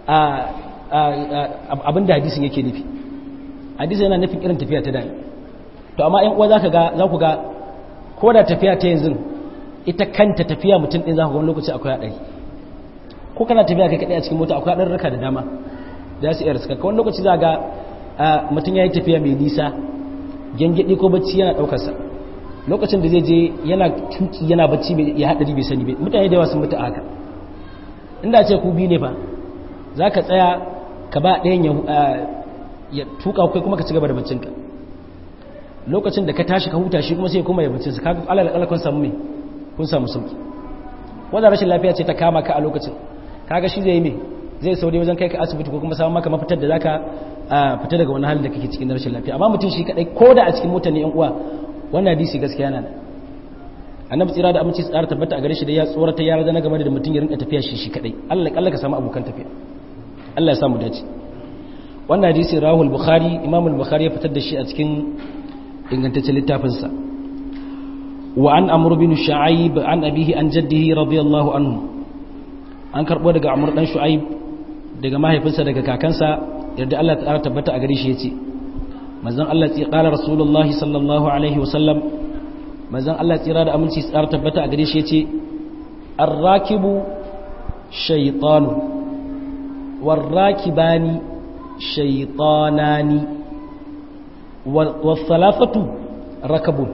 abin da hadisin yake nufi hadisin yana nufin irin tafiya ta dai to amma ƴan uwa zaka ga za ku ga ko da tafiya ta yanzu ita kanta tafiya mutum din za ku ga wani lokaci akwai haɗari ko kana tafiya kai kaɗai a cikin mota akwai ɗarurruka da dama za su iya riska wani lokaci za ga mutum ya yi tafiya mai nisa gyangyaɗi ko bacci yana ɗaukarsa lokacin da zai je yana tuki yana bacci ya haɗari bai sani bai mutane da yawa sun mutu a haka inda ce ku biyu ne fa za ka tsaya ka ba ɗayan ya tuka kai kuma ka ci gaba da baccinka lokacin da ka tashi ka huta shi kuma sai kuma ya baccinsa ka alal alal kun samu me kun samu sauki wanda rashin lafiya ce ta kama ka a lokacin kaga shi zai yi me zai saurayi wajen kai ka asibiti ko kuma samun maka mafitar da zaka fita daga wani halin da kake cikin rashin lafiya amma mutum shi kadai ko da a cikin mutane yan uwa wannan hadisi gaskiya yana nan annabi tsira da aminci tsara tabbata a gare shi da ya tsorata ya razana game da mutum ya rinka tafiya shi shi kadai Allah kalla ka samu abokan tafiya Allah ya samu dace wannan hadisi rahul bukhari imam al-bukhari ya fitar da shi a cikin ingantaccen littafinsa وعن عمرو بن شعيب عن أبيه عن جده رضي الله عنه an karɓo daga amur ɗan shu'aib daga mahaifinsa daga kakansa yadda Allah ta tabbata a gare shi yace manzon Allah tsi qala rasulullah sallallahu alaihi wasallam manzon Allah tsira da aminci tsara tabbata a gare shi yace ar-rakibu shaytanu war-rakibani shaytanani was-salafatu rakabun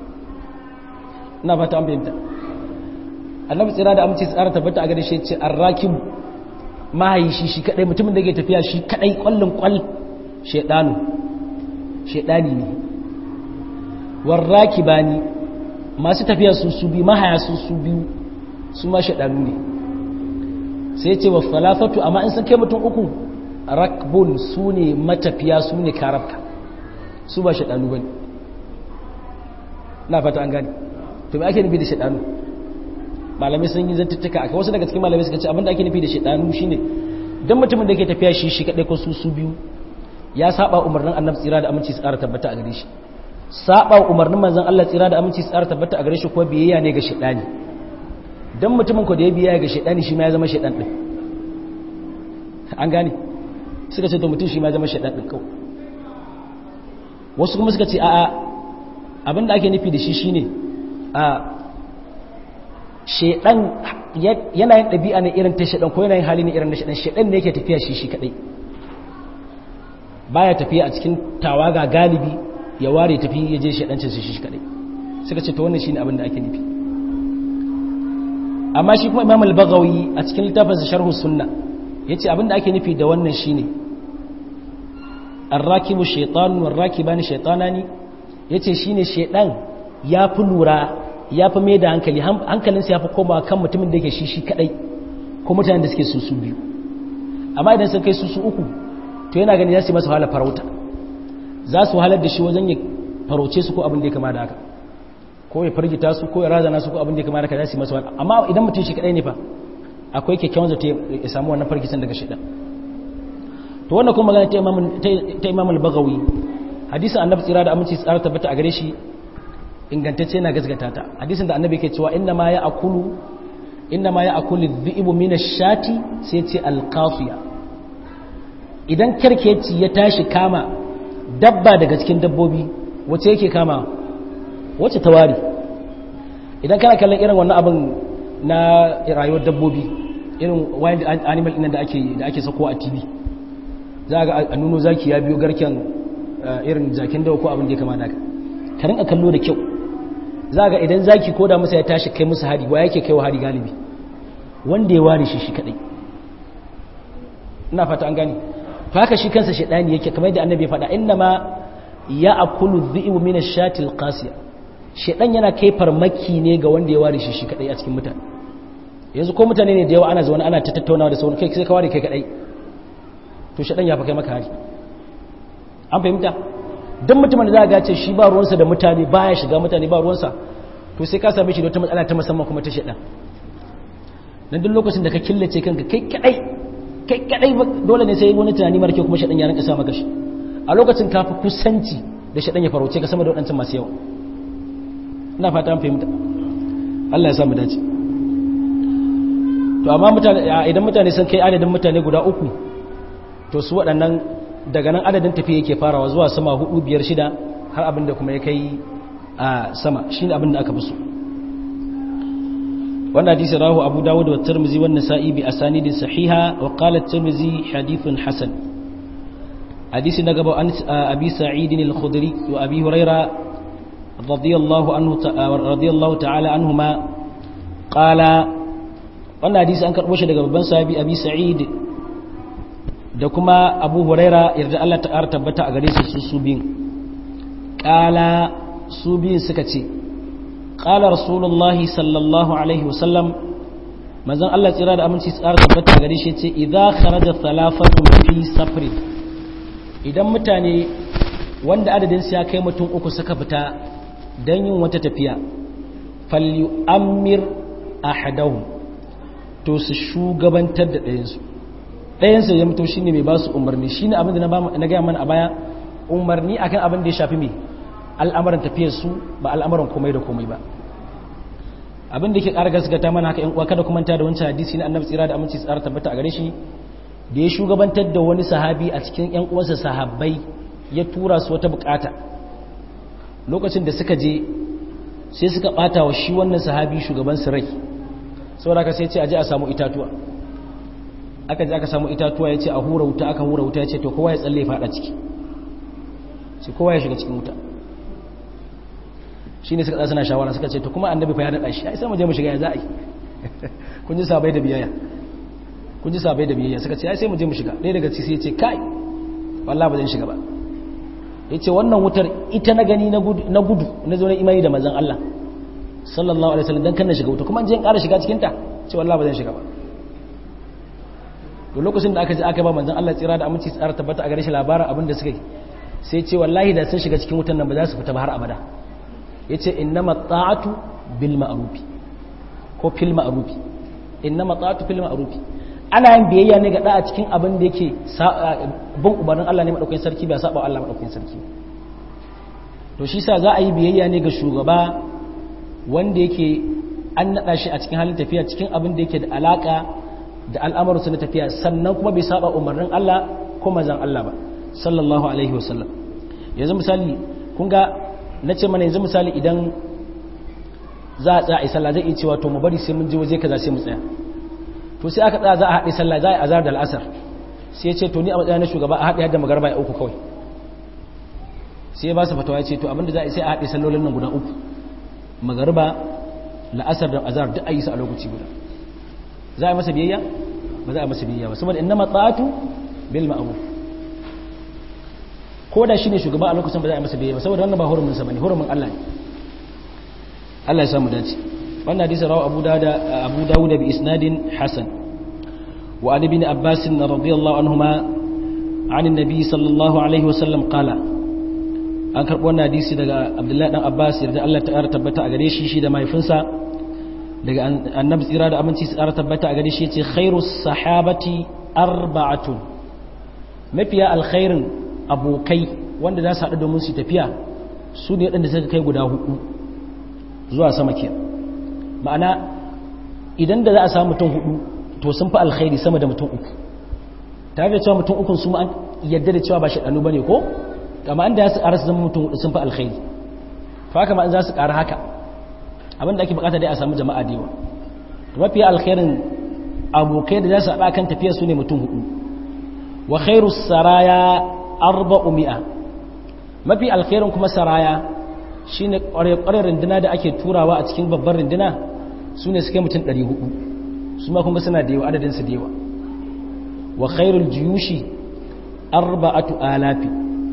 ina fata an fahimta annabi tsira da aminci tsara tabbata a gare shi ce arrakim mahayi shi shi kadai mutumin da ke tafiya shi kadai kwallon kwal shedanu shedani ne warraki bani masu tafiya su su bi mahaya su su biyu su ma shedanu ne sai ce wa falafatu amma in sun kai mutum uku rakbun su ne matafiya su ne karabka su ba shedanu bane na fata an gani to me ake nufi da shaidanu malamai sun yi zantuttuka akai wasu daga cikin malamai suka ce abinda ake nufi da shaidanu shine dan mutumin da ke tafiya shi shi kadai ko su su biyu ya saba umarnin annabi tsira da aminci tsara tabbata a gare shi saba umarnin manzon Allah tsira da aminci tsara tabbata a gare shi ko biyayya ne ga shaidani dan mutumin ko da ya biyayya ga shaidani shi ma ya zama shaidan din an gane suka ce to mutum shi ma ya zama shaidan din kawai wasu kuma suka ce a'a abinda ake nufi da shi shine a shaidan yana yin ɗabi'a ne irin ta shaidan ko yana yin hali ne irin na shaidan shaidan ne yake tafiya shi shi kadai baya tafiya a cikin tawaga galibi ya ware tafi ya je shaidancin shi shi kadai suka ce to wannan shine abin da ake nufi amma shi kuma imam al-baghawi a cikin littafinsa sharhu sunna yace abin da ake nufi da wannan shine ar-rakibu shaytan war-rakibani shaytanani yace shine shaidan ya fi lura ya fi mai da hankali hankalinsa ya fi koma kan mutumin da yake shi shi kadai ko mutanen da suke su su biyu amma idan sun kai su su uku to yana gani za su yi masa wahala farauta za su wahalar da shi wajen ya farauce su ko abin da ya kama da haka ko ya firgita su ko ya razana su ko abin da ya kamata ka za su yi masa wani amma idan mutum shi kadai ne fa akwai kyakkyawan zato ya samu wannan farkicin daga shaidan to wannan kuma magana ta imam al-bagawi hadisin annabi tsira da aminci tsara tabbata a gare shi ingantacce na gasgata ta hadisin da annabi ke cewa inna ma ya akulu inna ma ya akulu dhi'bu min ash-shati sai ce al-qafiya idan karkeci ya tashi kama dabba daga cikin dabbobi wace yake kama wace tawari idan kana kallon irin wannan abin na rayuwar dabbobi irin wild animal ɗin da ake da ake sako a TV za ga a nuno zaki ya biyo garken irin jakin dawa ko abin da ya kama naka ka rinka kallo da kyau za ga idan zaki ko da masa ya tashi kai musu hari wa yake kai wa hari galibi wanda ya ware shi shi kadai ina fata an gani to haka shi kansa shedani yake kamar da annabi ya faɗa inna ma ya akulu dhi'u min ash-shati al-qasiya shedan yana kai farmaki ne ga wanda ya ware shi shi kadai a cikin mutane yanzu ko mutane ne da yawa ana zaune ana ta tattaunawa da sauran kai sai ka ware kai kadai to shedan ya fa kai maka hari an fahimta duk mutumin da za ga ce shi ba ruwansa da mutane baya shiga mutane ba ruwansa to sai ka same shi da wata matsala ta musamman kuma ta shedan dan duk lokacin da ka killace kanka kai kadai kai kadai dole ne sai wani tunani mara kyau kuma shedan ya rinka sa maka shi a lokacin ka fi kusanci da shedan ya farauce ka sama da wadancan masu yawa ina fata an fahimta Allah ya sa mu dace to amma mutane idan mutane sun kai adadin mutane guda uku to su waɗannan daga nan adadin tafiya yake farawa zuwa sama hudu biyar shida har abin da kuma ya kai a sama shine abin da aka fi so wannan hadisi rahu abu dawud wa tirmizi wa nasa'i bi asanidin sahiha wa qala tirmizi hadithun hasan hadisi na gaba an abi sa'id al-khudri wa abi huraira radiyallahu anhu radiyallahu ta'ala anhuma qala wannan hadisi an karbo shi daga babban sahabi abi sa'id da kuma abu huraira yarda Allah ta tabbata a gare su su biyun qala su biyun suka ce qala rasulullahi sallallahu alaihi wasallam manzon Allah tsira da aminci tsara tabbata gare shi ce idza kharaja thalathatu fi safrin idan mutane wanda adadin su ya kai mutum uku suka fita dan yin wata tafiya falyu'ammir ahadahum to su shugabantar da ɗayan su ɗayan su ya mutu shine mai ba su umarni shine abin da na gaya mana a baya umarni akan abin da ya shafi mai al'amuran tafiyar su ba al'amuran komai da komai ba abin da ke ƙara gaskata mana haka ‘yan uwa kada kuma ta da wancan hadisi na annabi tsira da aminci tsara tabbata a gare shi da ya shugabantar da wani sahabi a cikin ‘yan uwansa sahabbai ya tura su wata bukata lokacin da suka je sai suka ɓata wa shi wannan sahabi shugaban su rai saboda ka sai ce aje a samu itatuwa aka je aka samu itatuwa ya ce a hura wuta aka hura wuta ya ce to kowa ya tsalle ya faɗa ciki sai kowa ya shiga cikin wuta shi ne suka ɗasa na shawara suka ce to kuma annabi fa ya daɗa shi ai sai mu je mu shiga ya za a yi kun ji sabai da biyayya kun ji sabai da biyayya suka ce ai sai mu je mu shiga ɗaya daga ciki sai ya ce kai wallah ba zan shiga ba ya ce wannan wutar ita na gani na gudu na zo na imani da manzon Allah sallallahu alaihi wasallam dan kan na shiga wuta kuma an je in ƙara shiga cikin ta ce wallah ba zan shiga ba to lokacin da aka je aka ba manzon Allah tsira da aminci tsara tabbata a gare shi labarin abin da suka yi sai ce wallahi da sun shiga cikin wutan nan ba za su fita ba har abada yace innama ta'atu bil ma'rufi ko fil ma'rufi innama ta'atu fil ma'rufi ana yin biyayya ne ga da'a cikin abin da yake bin umarnin Allah ne madaukakin sarki ba saba Allah madaukakin sarki to shi sa za a yi biyayya ne ga shugaba wanda yake an nada shi a cikin halin tafiya cikin abin da yake da alaka da al'amuransa na tafiya sannan kuma bai saba umarnin Allah ko manzon Allah ba sallallahu alaihi wasallam yanzu misali kun ga na ce mana yanzu misali idan za a tsaya a yi sallah zai iya cewa to mu bari sai mun je waje kaza sai mu tsaya to sai aka tsaya za a haɗe sallah za a yi azhar da al'asar sai ya ce to ni a matsayin na shugaba a haɗe hadda magarba ya uku kawai sai ya ba su fatawa ya ce to abinda za a yi sai a haɗe sallolin nan guda uku magarba la'asar da azhar duk a yi su a lokaci guda za a yi masa biyayya ba za a yi masa biyayya ba saboda innama ta'atu bil ma'ruf ko da shi ne shugaba a lokacin ba za a masa biyayya ba saboda wannan ba hurumin sa bane hurumin Allah ne Allah ya samu dace wannan hadisi rawu Abu Dawud Abu Dawud bi isnadin hasan wa Ali bin Abbas radiyallahu anhuma عن النبي صلى الله عليه وسلم قال an karɓo wannan hadisi daga abdullahi dan abbas yarda Allah ta ƙara tabbata a gare shi shi da mahaifinsa daga annabi tsira da aminci su ƙara tabbata a gare shi yace khairu sahabati arba'atun mafiya alkhairin abokai wanda za su haɗu domin su tafiya su ne waɗanda suka kai guda hudu zuwa sama ke ma'ana idan da za a samu mutum hudu to sun fi alkhairi sama da mutum uku tare da cewa mutum ukun su an yadda da cewa ba shaɗanu ba ne ko amma an da ya su ƙara su zama mutum hudu sun fi alkhairi fa haka ma an za su ƙara haka abin da ake bukata dai a samu jama'a da yawa to mafiya alkhairin abokai da za su haɗa kan tafiya su ne mutum hudu wa khairu saraya arba'u mi'a mafi alkhairin kuma saraya shine ƙwarar rinduna da ake turawa a cikin babbar rinduna su ne suke mutum 400 su ma kuma suna da yawa adadin su da yawa wa khairul jiyushi arba'atu alafi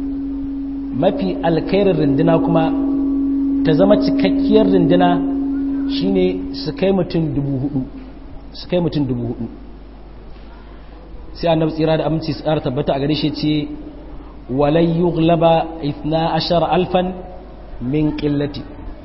mafi alkhairin rinduna kuma ta zama cikakkiyar rinduna shine su kai mutum dubu hudu su kai mutum dubu hudu sai annabi tsira da aminci tsara tabbata a gare shi ce walai yughlaba 12 alfan min qillati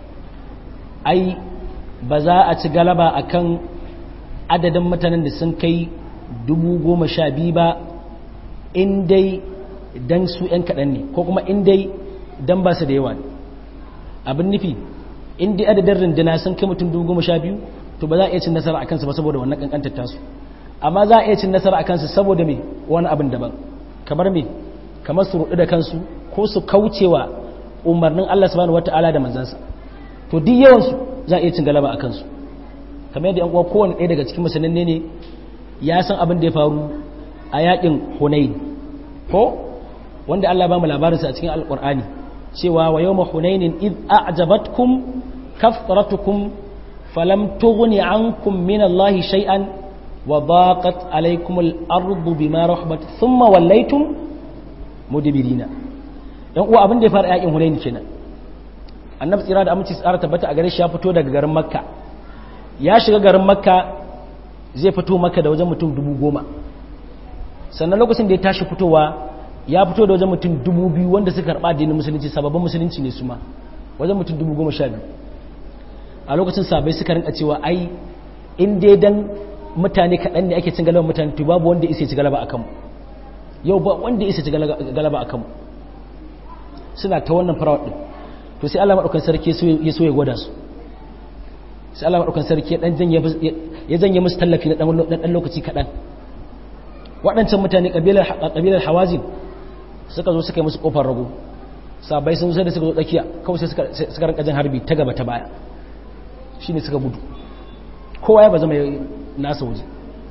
ai ba za a ci galaba akan adadin mutanen da sun kai dubu goma sha biyu ba in dai dan su ‘yan kaɗan ne ko kuma in dai dan ba su da yawa ne abin nufi in dai adadin rindina sun kai mutum dubu goma sha biyu to ba za a iya cin nasara a kansu ba saboda wannan ƙanƙantar tasu amma za a iya cin nasara a kansu saboda me wani abin daban kamar me kamar su rudu da kansu ko su kaucewa umarnin Allah subhanahu wata'ala da manzansa to duk yawansu za a iya cin galaba a kansu kamar yadda yan uwa kowane ɗaya daga cikin musulmin ne ya san abin da ya faru a yakin Hunain ko wanda Allah ba mu labarinsa a cikin alqur'ani cewa wa yawma hunainin id a'jabatkum kafratukum falam tughni ankum min Allah shay'an wa daqat alaykum al-ardu bima rahabat thumma wallaytum mudbirina dan uwa abin da ya fara yakin hunain kenan annabi tsira da aminci tsara tabbata a gare shi ya fito daga garin makka ya shiga garin makka zai fito makka da wajen mutum dubu goma sannan lokacin da ya tashi fitowa ya fito da wajen mutum dubu biyu wanda suka karɓa addinin musulunci sababbin musulunci ne su ma wajen mutum dubu goma sha biyu a lokacin sabai suka rinka cewa ai in dai dan mutane kaɗan ne ake cin galaba mutane to babu wanda isa ci galaba a kanmu yau ba wanda isa ci galaba a kanmu suna ta wannan farawar ɗin to sai Allah maɗaukan sarki ya so ya gwada su sai Allah maɗaukan sarki ya janye musu tallafi na ɗan lokaci kaɗan waɗancan mutane ƙabilar hawazin suka zo suka yi musu ƙofar rago sabai sun sai da suka zo tsakiya kawai sai suka rinka jin harbi ta gaba ta baya shi ne suka gudu kowa ya ba zama nasa waje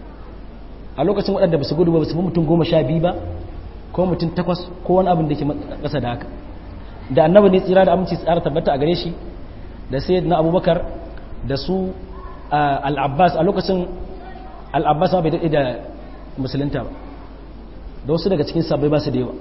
a lokacin waɗanda ba su gudu ba su fi mutum goma sha biyu ba ko mutum takwas ko wani abin da ke ƙasa da haka da annabi ne tsira da aminci tsara tabbata a gare shi da sai na abubakar da su al'abbas a lokacin al'abbas ma bai daɗe da musulunta ba da wasu daga cikin sabai ba su da yawa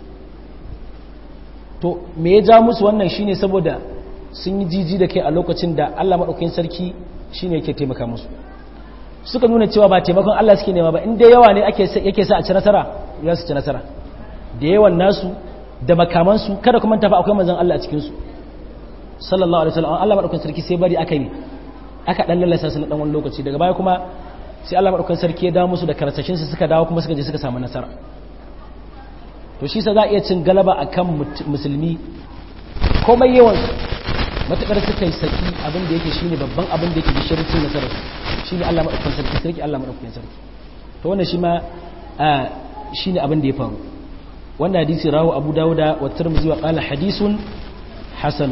to me ya ja musu wannan shine saboda sun yi jiji da kai a lokacin da Allah maɗaukakin sarki shine yake taimaka musu suka nuna cewa ba taimakon Allah suke nema ba inda yawa ne yake sa a ci nasara ya su ci nasara da yawan nasu da makamansu kada kuma tafi akwai manzon Allah a cikinsu sallallahu alaihi wasallam Allah maɗaukakin sarki sai bari aka yi aka dan lallasa su na dan wani lokaci daga baya kuma sai Allah maɗaukan sarki ya dawo musu da karsashin su suka dawo kuma suka je suka samu nasara to shi sa za a iya cin galaba akan musulmi komai yawan matakar suka yi saki abin da yake shine babban abin da yake da shirin cin nasara shine Allah maɗaukan sarki sarki Allah maɗaukan sarki to wannan shi ma shine abin da ya faru wannan hadisi rawu Abu Dawuda wa Tirmidhi wa qala hadisun hasan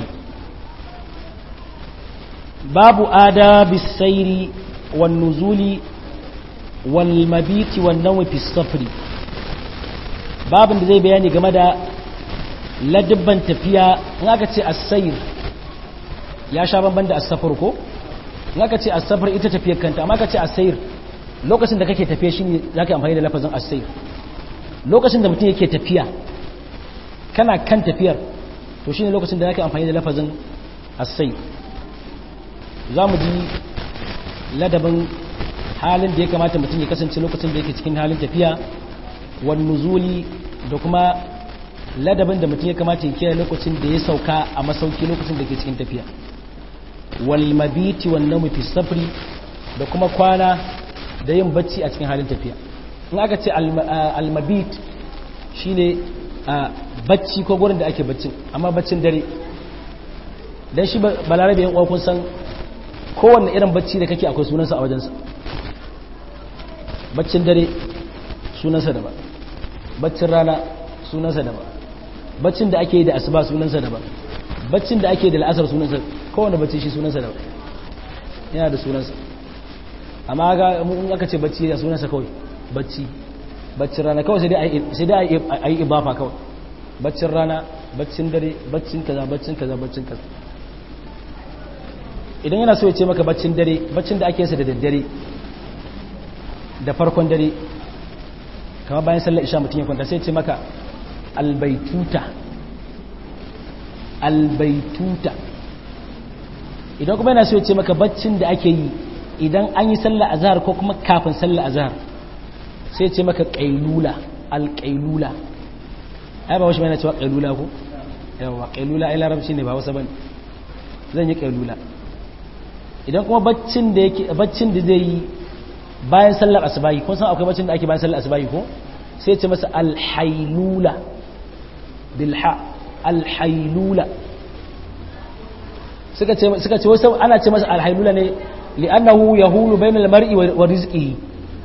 babu adabis sayri wan nuzuli walmabiti wannan fi safri babin da zai bayani game da ladibban tafiya in aka ce asayir ya sha banban da asafar ko in aka ce asafar ita tafiyar kanta amma aka ce asayir lokacin da kake tafiya shine za ka amfani da lafazin asayir lokacin da mutum yake tafiya kana kan tafiyar to shine lokacin da za ka amfani da lafazin asayir za mu ji ladabin halin da ya kamata mutum ya kasance lokacin da yake cikin halin tafiya wan nuzuli da kuma ladabin da mutum ya kamata ya kiyaye lokacin da ya sauka a masauki lokacin da ke cikin tafiya wal mabiti wan nawmi fi safri da kuma kwana da yin bacci a cikin halin tafiya in aka ce al mabit shine bacci ko gurin da ake baccin amma baccin dare dan shi balarabe yan uwa kun san kowanne irin bacci da kake akwai sunansa a wajensa baccin dare sunansa daban baccin rana sunansa daban baccin da ake yi da asuba sunansa daban baccin da ake yi da la'asar sunansa kowane bacci shi sunansa daban yana da sunansa amma ga in aka ce bacci da sunansa kawai bacci baccin rana kawai sai dai a yi ibafa kawai baccin rana baccin dare baccin kaza baccin kaza baccin kaza idan yana so ya ce maka baccin dare baccin da ake yinsa da daddare da farkon dare kama bayan sallar isha mutum ya kwanta sai ce maka albaituta albaituta idan kuma yana so ya ce maka baccin da ake yi idan an yi sallar azhar ko kuma kafin sallar azhar sai ce maka qailula alqailula ai ba wasu mai na cewa qailula ko yawa qailula ai larabci ne ba wasa bane zan yi qailula idan kuma baccin da yake baccin da zai yi bayan sallar asubahi kun san akwai baccin da ake bayan sallar asubahi ko sai ce masa alhailula bilha alhailula suka ce suka ce wasu ana ce masa alhailula ne li'annahu yahulu bainal mar'i wa rizqihi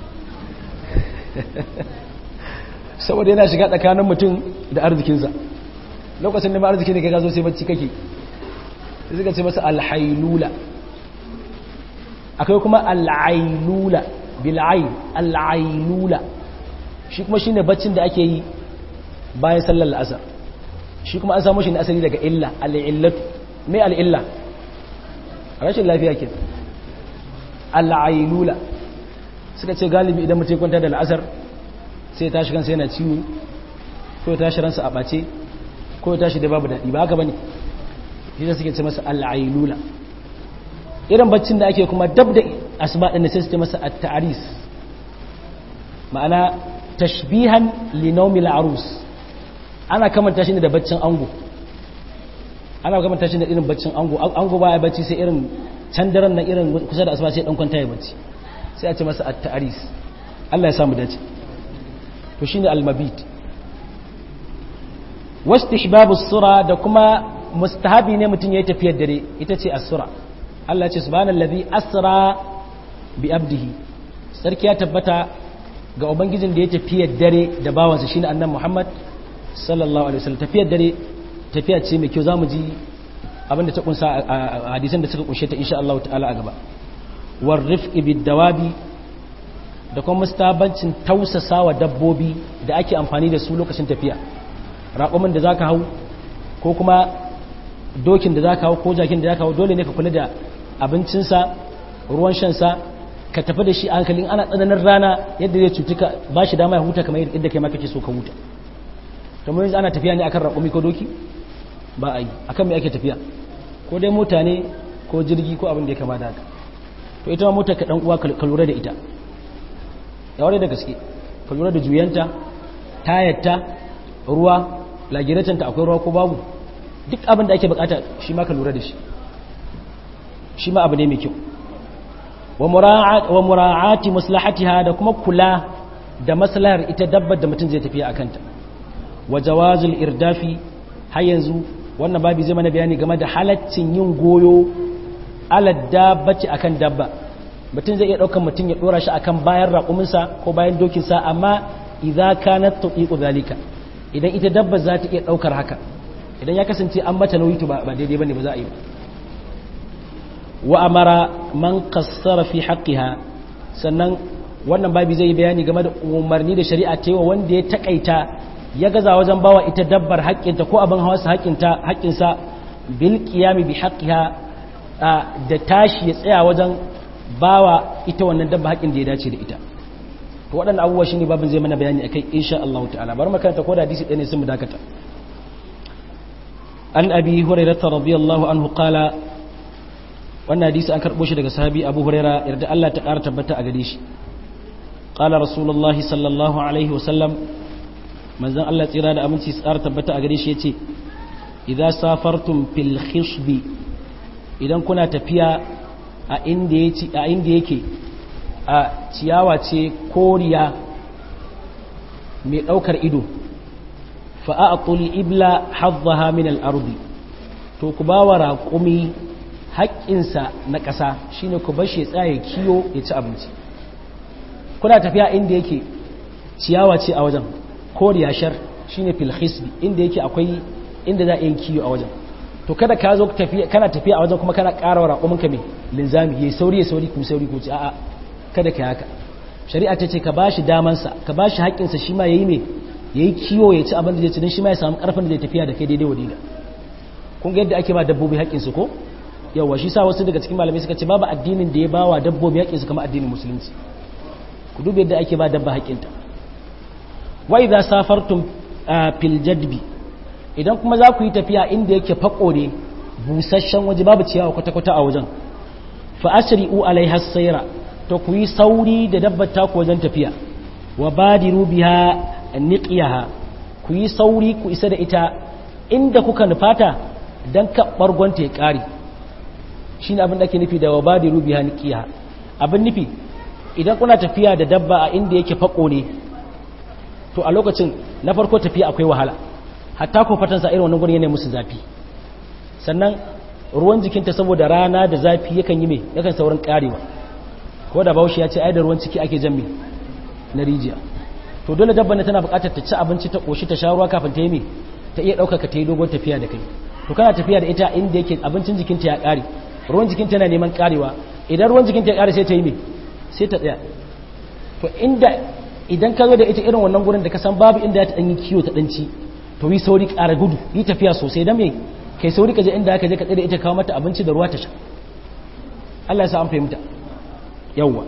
saboda yana shiga tsakanin mutum da arzikinsa lokacin da ma arziki ne ka zo sai bacci kake suka ce masa alhailula akwai kuma al'ailula bil'ai al'ailula shi kuma shine baccin da ake yi bayan sallar la'asar shi kuma an samu shi ne asali daga illa al'illatu mai al'illa rashin lafiya ke al'ailula suka ce galibi idan mutum kwanta da la'asar sai tashi kansa yana ciwo ko ya tashi ransa a ɓace ko ya tashi da babu daɗi ba haka ba ne shi da suke ce masa al'ailula irin baccin da ake kuma dab da asuba ɗin da sai su ce masa at-ta'aris ma'ana tashbihan li nawmil arus ana kamanta shi ne da baccin ango ana kamanta shi da irin baccin ango ango baya bacci sai irin can daren nan irin kusa da asuba sai dan kwanta ya bacci sai a ce masa at-ta'aris Allah ya samu dace to shine al-mabit wastihbabu sura da kuma mustahabi ne mutum yayi tafiyar dare ita ce as-sura Allah ce subhanallazi asra bi abdihi sarki ya tabbata ga ubangijin da ya tafiyar dare da bawansa shine annabi Muhammad sallallahu alaihi wasallam tafiyar dare tafiya ce mai kyau zamu ji abinda ta kunsa a hadisan da suka kunshe ta insha Allah ta'ala a gaba war rifqi bid dawabi da kuma mustabancin tausasawa dabbobi da ake amfani da su lokacin tafiya raƙumin da zaka hau ko kuma dokin da zaka hau ko jakin da zaka hau dole ne ka kula da abincinsa ruwan shansa ka tafi da shi a hankalin ana tsananin rana yadda zai cutuka ba shi dama ya huta kamar yadda kai ma kake so ka huta to mun ana tafiya ne akan raƙumi ko doki ba a yi akan me ake tafiya ko dai mota ne ko jirgi ko abin da ya kama da haka to ita ma mota ka dan uwa ka lura da ita ya ware da gaske ka lura da juyanta tayarta ruwa lagiratanta akwai ruwa ko babu duk abin da ake bukata shi ma ka lura da shi shi ma abu ne mai kyau wa mura'ati maslahatiha da kuma kula da maslahar ita dabbar da mutum zai tafiya a kanta wa jawazul irdafi har yanzu wannan babi zai mana bayani game da halaccin yin goyo alad dabbati akan dabba mutum zai iya ɗaukar mutum ya ɗora shi akan bayan raƙuminsa ko bayan dokinsa amma idza kanat tuqiqu zalika idan ita dabba za ta iya ɗaukar haka idan ya kasance an mata nauyi to ba daidai bane ba za a yi ba wa amara man qassara fi haqqiha sannan wannan babi zai bayani game da umarni da shari'a ta yi wa wanda ya takaita ya gaza wajen bawa ita dabbar haƙƙinta ko abin hawarsa haƙƙinta haƙƙinsa bil qiyami bi haqqiha da tashi ya tsaya wajen bawa ita wannan dabba haƙƙin da ya dace da ita to waɗannan abubuwa shine babin zai mana bayani akai insha Allah ta'ala bari makaranta ko da hadisi ɗaya ne sun mu dakata an abi hurairah radiyallahu anhu qala wannan hadisi an karɓo shi daga sahabi abu huraira yarda Allah ta ƙara tabbata a gare shi ƙala rasulullahi sallallahu alaihi wasallam manzon Allah tsira da aminci tsara tabbata a gare shi yace idza safartum fil khishbi idan kuna tafiya a inda yake a inda yake a ciyawa ce koriya mai daukar ido fa a'tul ibla haddaha min al-ardi to ku bawa raqumi haƙƙinsa na ƙasa shine ku bar shi tsaye kiyo ya ci abinci kuna tafiya inda yake ciyawa ce a wajen koriya shar shine fil khisbi inda yake akwai inda za a yi kiyo a wajen to kada ka zo tafiya kana tafiya a wajen kuma kana ƙara wa raƙumin ka mai linzami yayi sauri ya sauri ku sauri ku ci a'a kada ka haka shari'a ta ce ka bashi daman sa ka bashi haƙƙin sa shi ma yayi me yayi kiyo ya ci abin da zai ci dan shi ma ya samu ƙarfin da zai tafiya da kai daidai wadida kun ga yadda ake ba dabbobi haƙƙin su ko yawa shi sa wasu daga cikin malamai suka ce babu addinin da ya bawa dabbobi haƙƙin su kamar addinin musulunci ku duba yadda ake ba dabba haƙƙinta wa idza safartum fil jadbi idan kuma za ku yi tafiya inda yake fako ne busasshen waje babu ciyawa kwata-kwata a wajen fa asri'u alaiha sayra to ku yi sauri da dabbar ta ku wajen tafiya wa badiru biha niqiyaha ku yi sauri ku isa da ita inda kuka nufata dan ka bargonta ya kare shine abin da ake nufi da wa badiru biha niqiyaha abin nufi idan kuna tafiya da dabba a inda yake fako ne to a lokacin na farko tafiya akwai wahala hatta ko fatansa irin wannan gurin yana musu zafi sannan ruwan jikinta saboda rana da zafi yakan yi mai yakan saurin karewa ko da baushi ya ce ai da ruwan ciki ake jan na rijiya to dole dabban tana buƙatar ta ci abinci ta koshi ta sha ruwa kafin ta yi mai ta iya ɗaukaka ta yi dogon tafiya da kai to kana tafiya da ita inda yake abincin jikinta ya ƙare ruwan jikinta yana neman karewa idan ruwan jikinta ya ƙare sai ta yi mai sai ta tsaya to inda idan ka zo da ita irin wannan gurin da ka san babu inda ta ɗan yi kiwo ta ɗanci to yi sauri ƙara gudu yi tafiya sosai don mai kai sauri ka je inda aka je ka tsaye ita kawo mata abinci da ruwa ta sha Allah ya sa an fahimta yawwa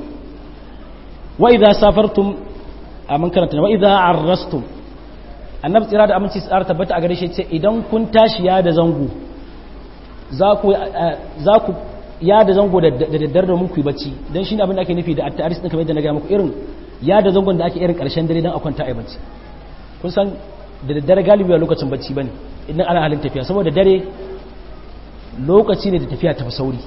wa idza safartum a man karanta wa idza arrastum annabi tsira da aminci tsara tabbata a gare shi ce idan kun tashi ya da zango za ku za ku ya da zango da daddare domin ku yi bacci dan shine abin da ake nufi da at-ta'aris din kamar yadda na ga muku irin ya da zangon da ake irin karshen dare dan a kwanta a bacci kun san da daddare galibi a lokacin bacci bane idan ana halin tafiya saboda dare lokaci ne da tafiya tafi sauri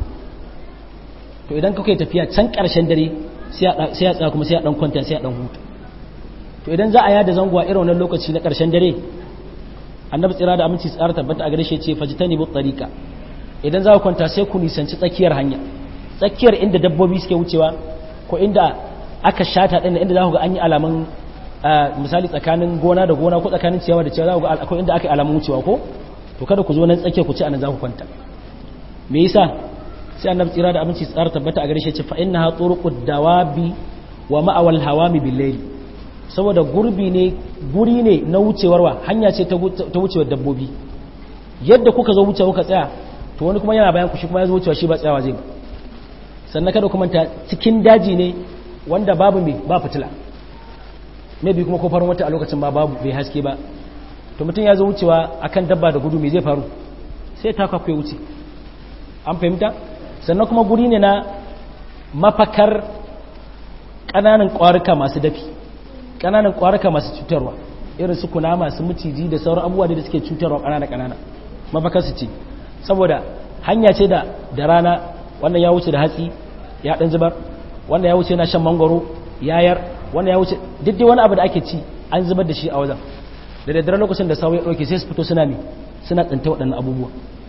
to idan kuka yi tafiya can karshen dare sai ya tsaya kuma sai ya dan kwanta sai ya dan huta to idan za a yada zango a irin wannan lokaci na karshen dare annabi tsira da aminci tsara tabbata a gare shi ce fajitani bu tariqa idan za ku kwanta sai ku nisanci tsakiyar hanya tsakiyar inda dabbobi suke wucewa ko inda aka shata din inda za ku ga an yi alamun misali tsakanin gona da gona ko tsakanin ciyawa da ciyawa za ku ga akwai inda aka yi alamun wucewa ko to kada ku zo nan tsakiya ku ci anan za ku kwanta me yasa sai annabi tsira da aminci tsara tabbata a gare shi ce fa innaha turuqud dawabi wa ma'awal hawami bil layl saboda gurbi ne guri ne na wucewarwa hanya ce ta wucewar dabbobi yadda kuka zo wucewa kuka tsaya to wani kuma yana bayan ku shi kuma ya zo wucewa shi ba tsayawa zai ba sannan kada kuma ta cikin daji ne wanda babu me ba fitila maybe kuma kofar wata a lokacin ba babu bai haske ba to mutum ya zo wucewa akan dabba da gudu me zai faru sai ta kwakwai wuce an fahimta sannan kuma guri ne na mafakar ƙananan ƙwarika masu dafi ƙananan ƙwarika masu cutarwa irin su kuna masu maciji da sauran abubuwa da suke cutarwa ƙanana ƙanana mafakar su ce saboda hanya ce da da rana wannan ya wuce da hatsi ya ɗan zubar wannan ya wuce na shan mangwaro yayar wannan ya wuce duk dai wani abu da ake ci an zubar da shi a wajen da daddare lokacin da sawo ya ɗauke sai su fito suna ne suna tsinta waɗannan abubuwa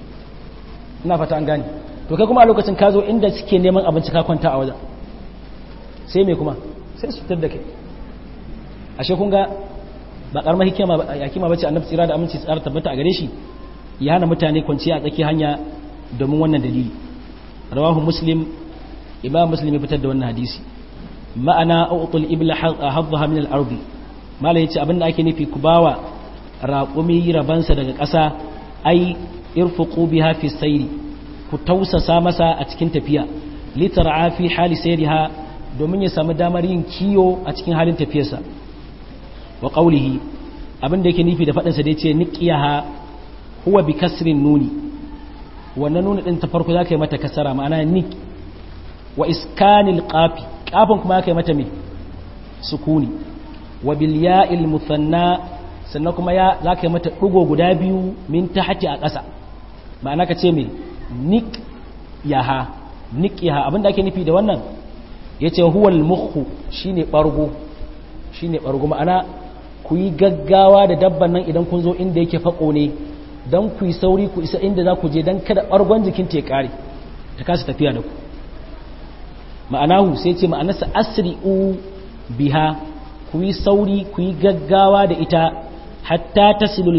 ina fata an gane to kai kuma a lokacin ka zo inda suke neman abinci ka kwanta a wajen sai me kuma sai su fitar da kai ashe kun ga ba karamar hikima ba yakima bace annabi tsira da aminci tsara tabbata a gare shi ya hana mutane kwanciya a tsaki hanya domin wannan dalili rawahu muslim imam muslim ya fitar da wannan hadisi ma'ana utul ibla hadhaha min al-ard mala yace abinda ake nufi ku bawa raqumi rabansa daga ƙasa ai irfuqu biha fi sayri ku tausasa masa a cikin tafiya litar'a fi hali sayriha domin ya samu damar yin kiyo a cikin halin tafiyarsa wa qawlihi abinda yake nufi da fadin sa da yace niqiyaha huwa bi kasrin nuni wannan nuni din ta farko zaka yi mata kasara ma'ana nik wa iskanil qafi qafin kuma zaka yi mata me sukuni wa bil ya'il muthanna sannan kuma ya za ka yi mata ɗugo guda biyu min ta hati a ƙasa ma'ana ka ce mai nik yaha nik yaha abinda ake nufi da wannan ya ce huwal muhu shi ne ɓargo shi ne ɓargo ma'ana ku yi gaggawa da dabban nan idan kun zo inda yake faƙo ne don ku yi sauri ku isa inda za ku je don kada ɓargon jikin ta ya ƙare ta kasa tafiya da ku ma'anahu sai ce ma'anarsa asri'u biha ku yi sauri ku yi gaggawa da ita hatta tasilul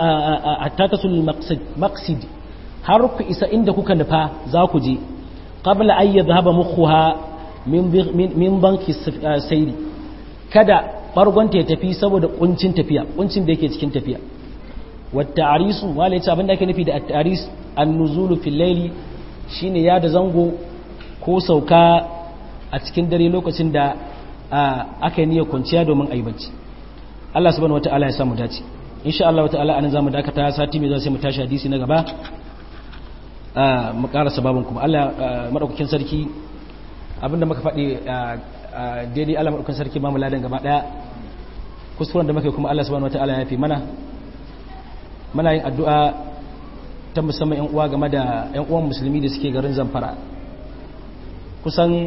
maqsid har ku isa inda kuka nufa za ku je qabla an yadhhaba mukhuha min banki sayri kada bargonta ya tafi saboda kuncin tafiya kuncin da yake cikin tafiya wata arisu wala yace abinda ake nufi da at-taris an-nuzulu fil layli shine ya da zango ko sauka a cikin dare lokacin da aka yi niyyar kwanciya domin a yi bacci Allah subhanahu wata'ala ya samu dace insha Allah wata'ala anan zamu dakata sati mai zuwa sai mu tashi hadisi na gaba mu karasa babun kuma Allah madaukakin sarki abinda muka faɗi daidai Allah madaukakin sarki ba mu ladan gaba daya kuskuren da muka kuma Allah subhanahu wata'ala ya fi mana muna yin addu'a ta musamman yan uwa game da yan uwan musulmi da suke garin Zamfara kusan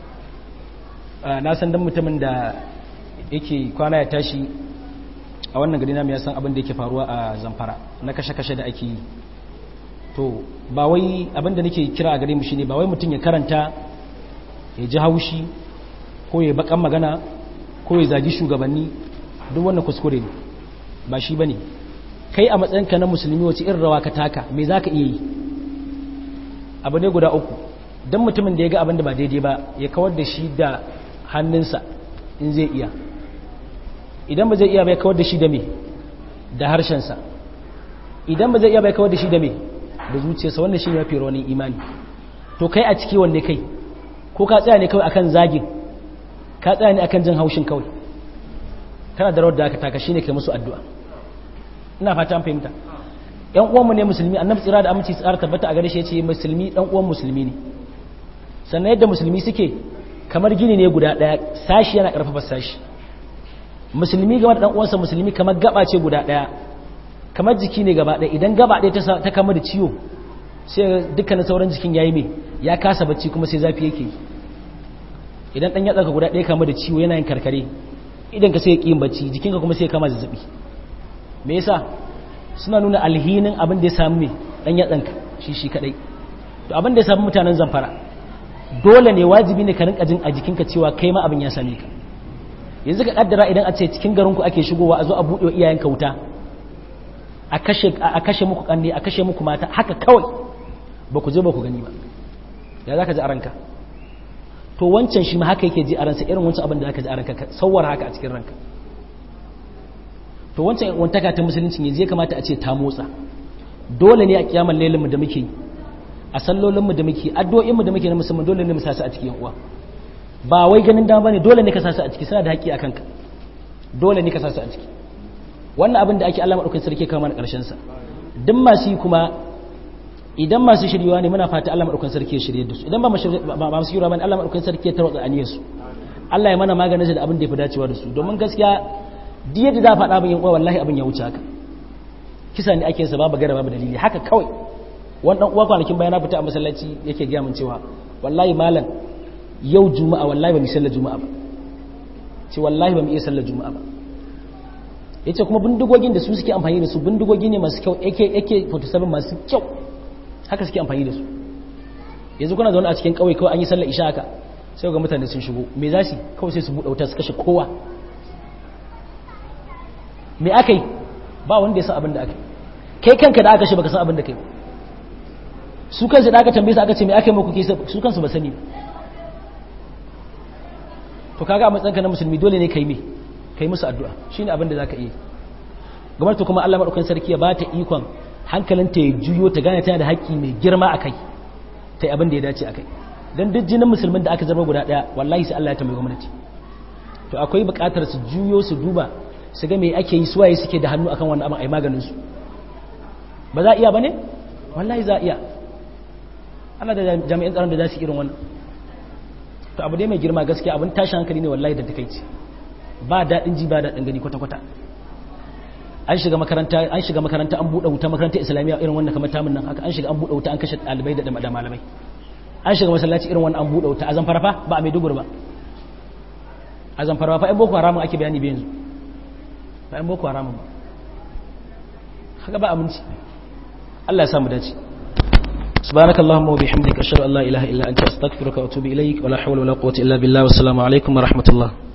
na san dan mutumin da yake kwana ya tashi a wannan gari namu ya san abin da yake faruwa a zamfara na kashe-kashe da ake yi to ba wai abin da nake kira a gare mu shine ba wai mutum ya karanta ya ji haushi ko ya bakan magana ko ya zagi shugabanni duk wannan kuskure ne ba shi bane kai a matsayinka na musulmi wace irin rawa ka taka me zaka iya yi abu ne guda uku don mutumin da ya ga abin da ba daidai ba ya kawar da shi da hannunsa in zai iya idan ba zai iya bai kawar da shi da me da harshensa idan ba zai iya bai kawar da shi da me da zuciyarsa wanda shi ne mafi rawanin imani to kai a ciki wanne kai ko ka tsaya ne kawai akan zagin ka tsaya ne akan jin haushin kawai kana da rawar da aka taka shine kai musu addu'a ina fata an fahimta yan uwanmu ne musulmi annabi tsira da aminci tsara tabbata a gare shi yace musulmi dan uwan musulmi ne sannan yadda musulmi suke kamar gini ne guda daya sashi yana karfafa sashi musulmi game da dan uwansa musulmi kamar gaba ce guda daya kamar jiki ne gaba daya idan gaba daya ta ta kama da ciwo sai dukkanin sauran jikin yayi me ya kasa bacci kuma sai zafi yake idan dan yatsa guda daya kama da ciwo yana yin karkare idan ka sai ya yin bacci jikinka kuma sai ya kama zazzabi me yasa suna nuna alhinin abin da ya samu me dan yatsanka shi shi kadai to abin da ya samu mutanen zamfara dole ne wajibi ne ka rinka jin a jikinka cewa kai ma abin ya same ka yanzu ka kaddara idan a ce cikin garinku ake shigowa a zo a buɗe wa iyayenka wuta a kashe a kashe muku kanne a kashe muku mata haka kawai ba ku je ba ku gani ba ya zaka ji a ranka to wancan shi ma haka yake ji a ransa irin wancan abin da zaka ji a ranka sauwar haka a cikin ranka to wancan wantaka ta musulunci yanzu ya kamata a ce ta motsa dole ne a kiyamar lailinmu da muke a sallolinmu da muke addu'o'inmu da muke na musamman dole ne mu sasu a cikin uwa ba wai ganin dama bane dole ne ka sasu a ciki suna da haƙƙi a kanka dole ne ka sasu a ciki wannan abin da ake Allah madaukakin sarki kawo mana ƙarshen sa duk masu yi kuma idan masu shiryewa ne muna fata Allah madaukakin sarki ya shirye da su idan ba masu shiryewa bane Allah madaukakin sarki ya tarwatsa aniyar su Allah ya mana maganin da abin da ya fi dacewa da su domin gaskiya duk yadda za a faɗa abin yan uwa wallahi abin ya wuce haka kisa ne ake sa babu gara babu dalili haka kawai wani dan uwa kwanakin bayan na fita a masallaci yake gaya min cewa wallahi malam yau juma'a wallahi ba mu sallar juma'a ba ce wallahi ba mu iya sallar juma'a ba yace kuma bindigogin da su suke amfani da su bindigogi ne masu kyau AK AK 47 masu kyau haka suke amfani da su yanzu kuna zaune a cikin kauye kawai an yi sallar isha haka sai ga mutane sun shigo me za su kawai sai su buɗe wuta su kashe kowa me aka yi ba wanda ya san abin da aka yi kai kanka da aka shi baka san abin da kai su kansu da aka tambaye su aka ce me aka yi muku ke su kansu ba sani to kaga a matsayinka na musulmi dole ne kai me kai musu addu'a shine abin da zaka iya gwamnati kuma Allah madaukakin sarki ya bata ikon hankalinta ya juyo ta gane tana da haƙƙi mai girma akai ta yi abin da ya dace akai dan duk jinin musulmin da aka zama guda daya wallahi sai Allah ya tambaye gwamnati to akwai buƙatar su juyo su duba su ga me ake yi suwaye suke da hannu akan wannan abin ai maganin su ba za a iya bane wallahi za a iya Allah da jami'an tsaron da za su irin wannan to abu dai mai girma gaskiya abin tashin hankali ne wallahi da takeici ba daɗin ji ba daɗin gani kwata-kwata an shiga makaranta an shiga makaranta an buɗe wuta makarantar islamiyya irin wannan kamar tamun nan haka an shiga an buɗe wuta an kashe ɗalibai da da malamai an shiga masallaci irin wannan an buɗe wuta a zamfara fa ba a mai dubur ba a zamfara fa ɗan boko haramun ake bayani ba yanzu ba ɗan boko haramun ba haka ba aminci Allah ya samu dace سبحانك اللهم وبحمدك أشهد أن لا إله إلا أنت أستغفرك وأتوب إليك ولا حول ولا قوة إلا بالله والسلام عليكم ورحمة الله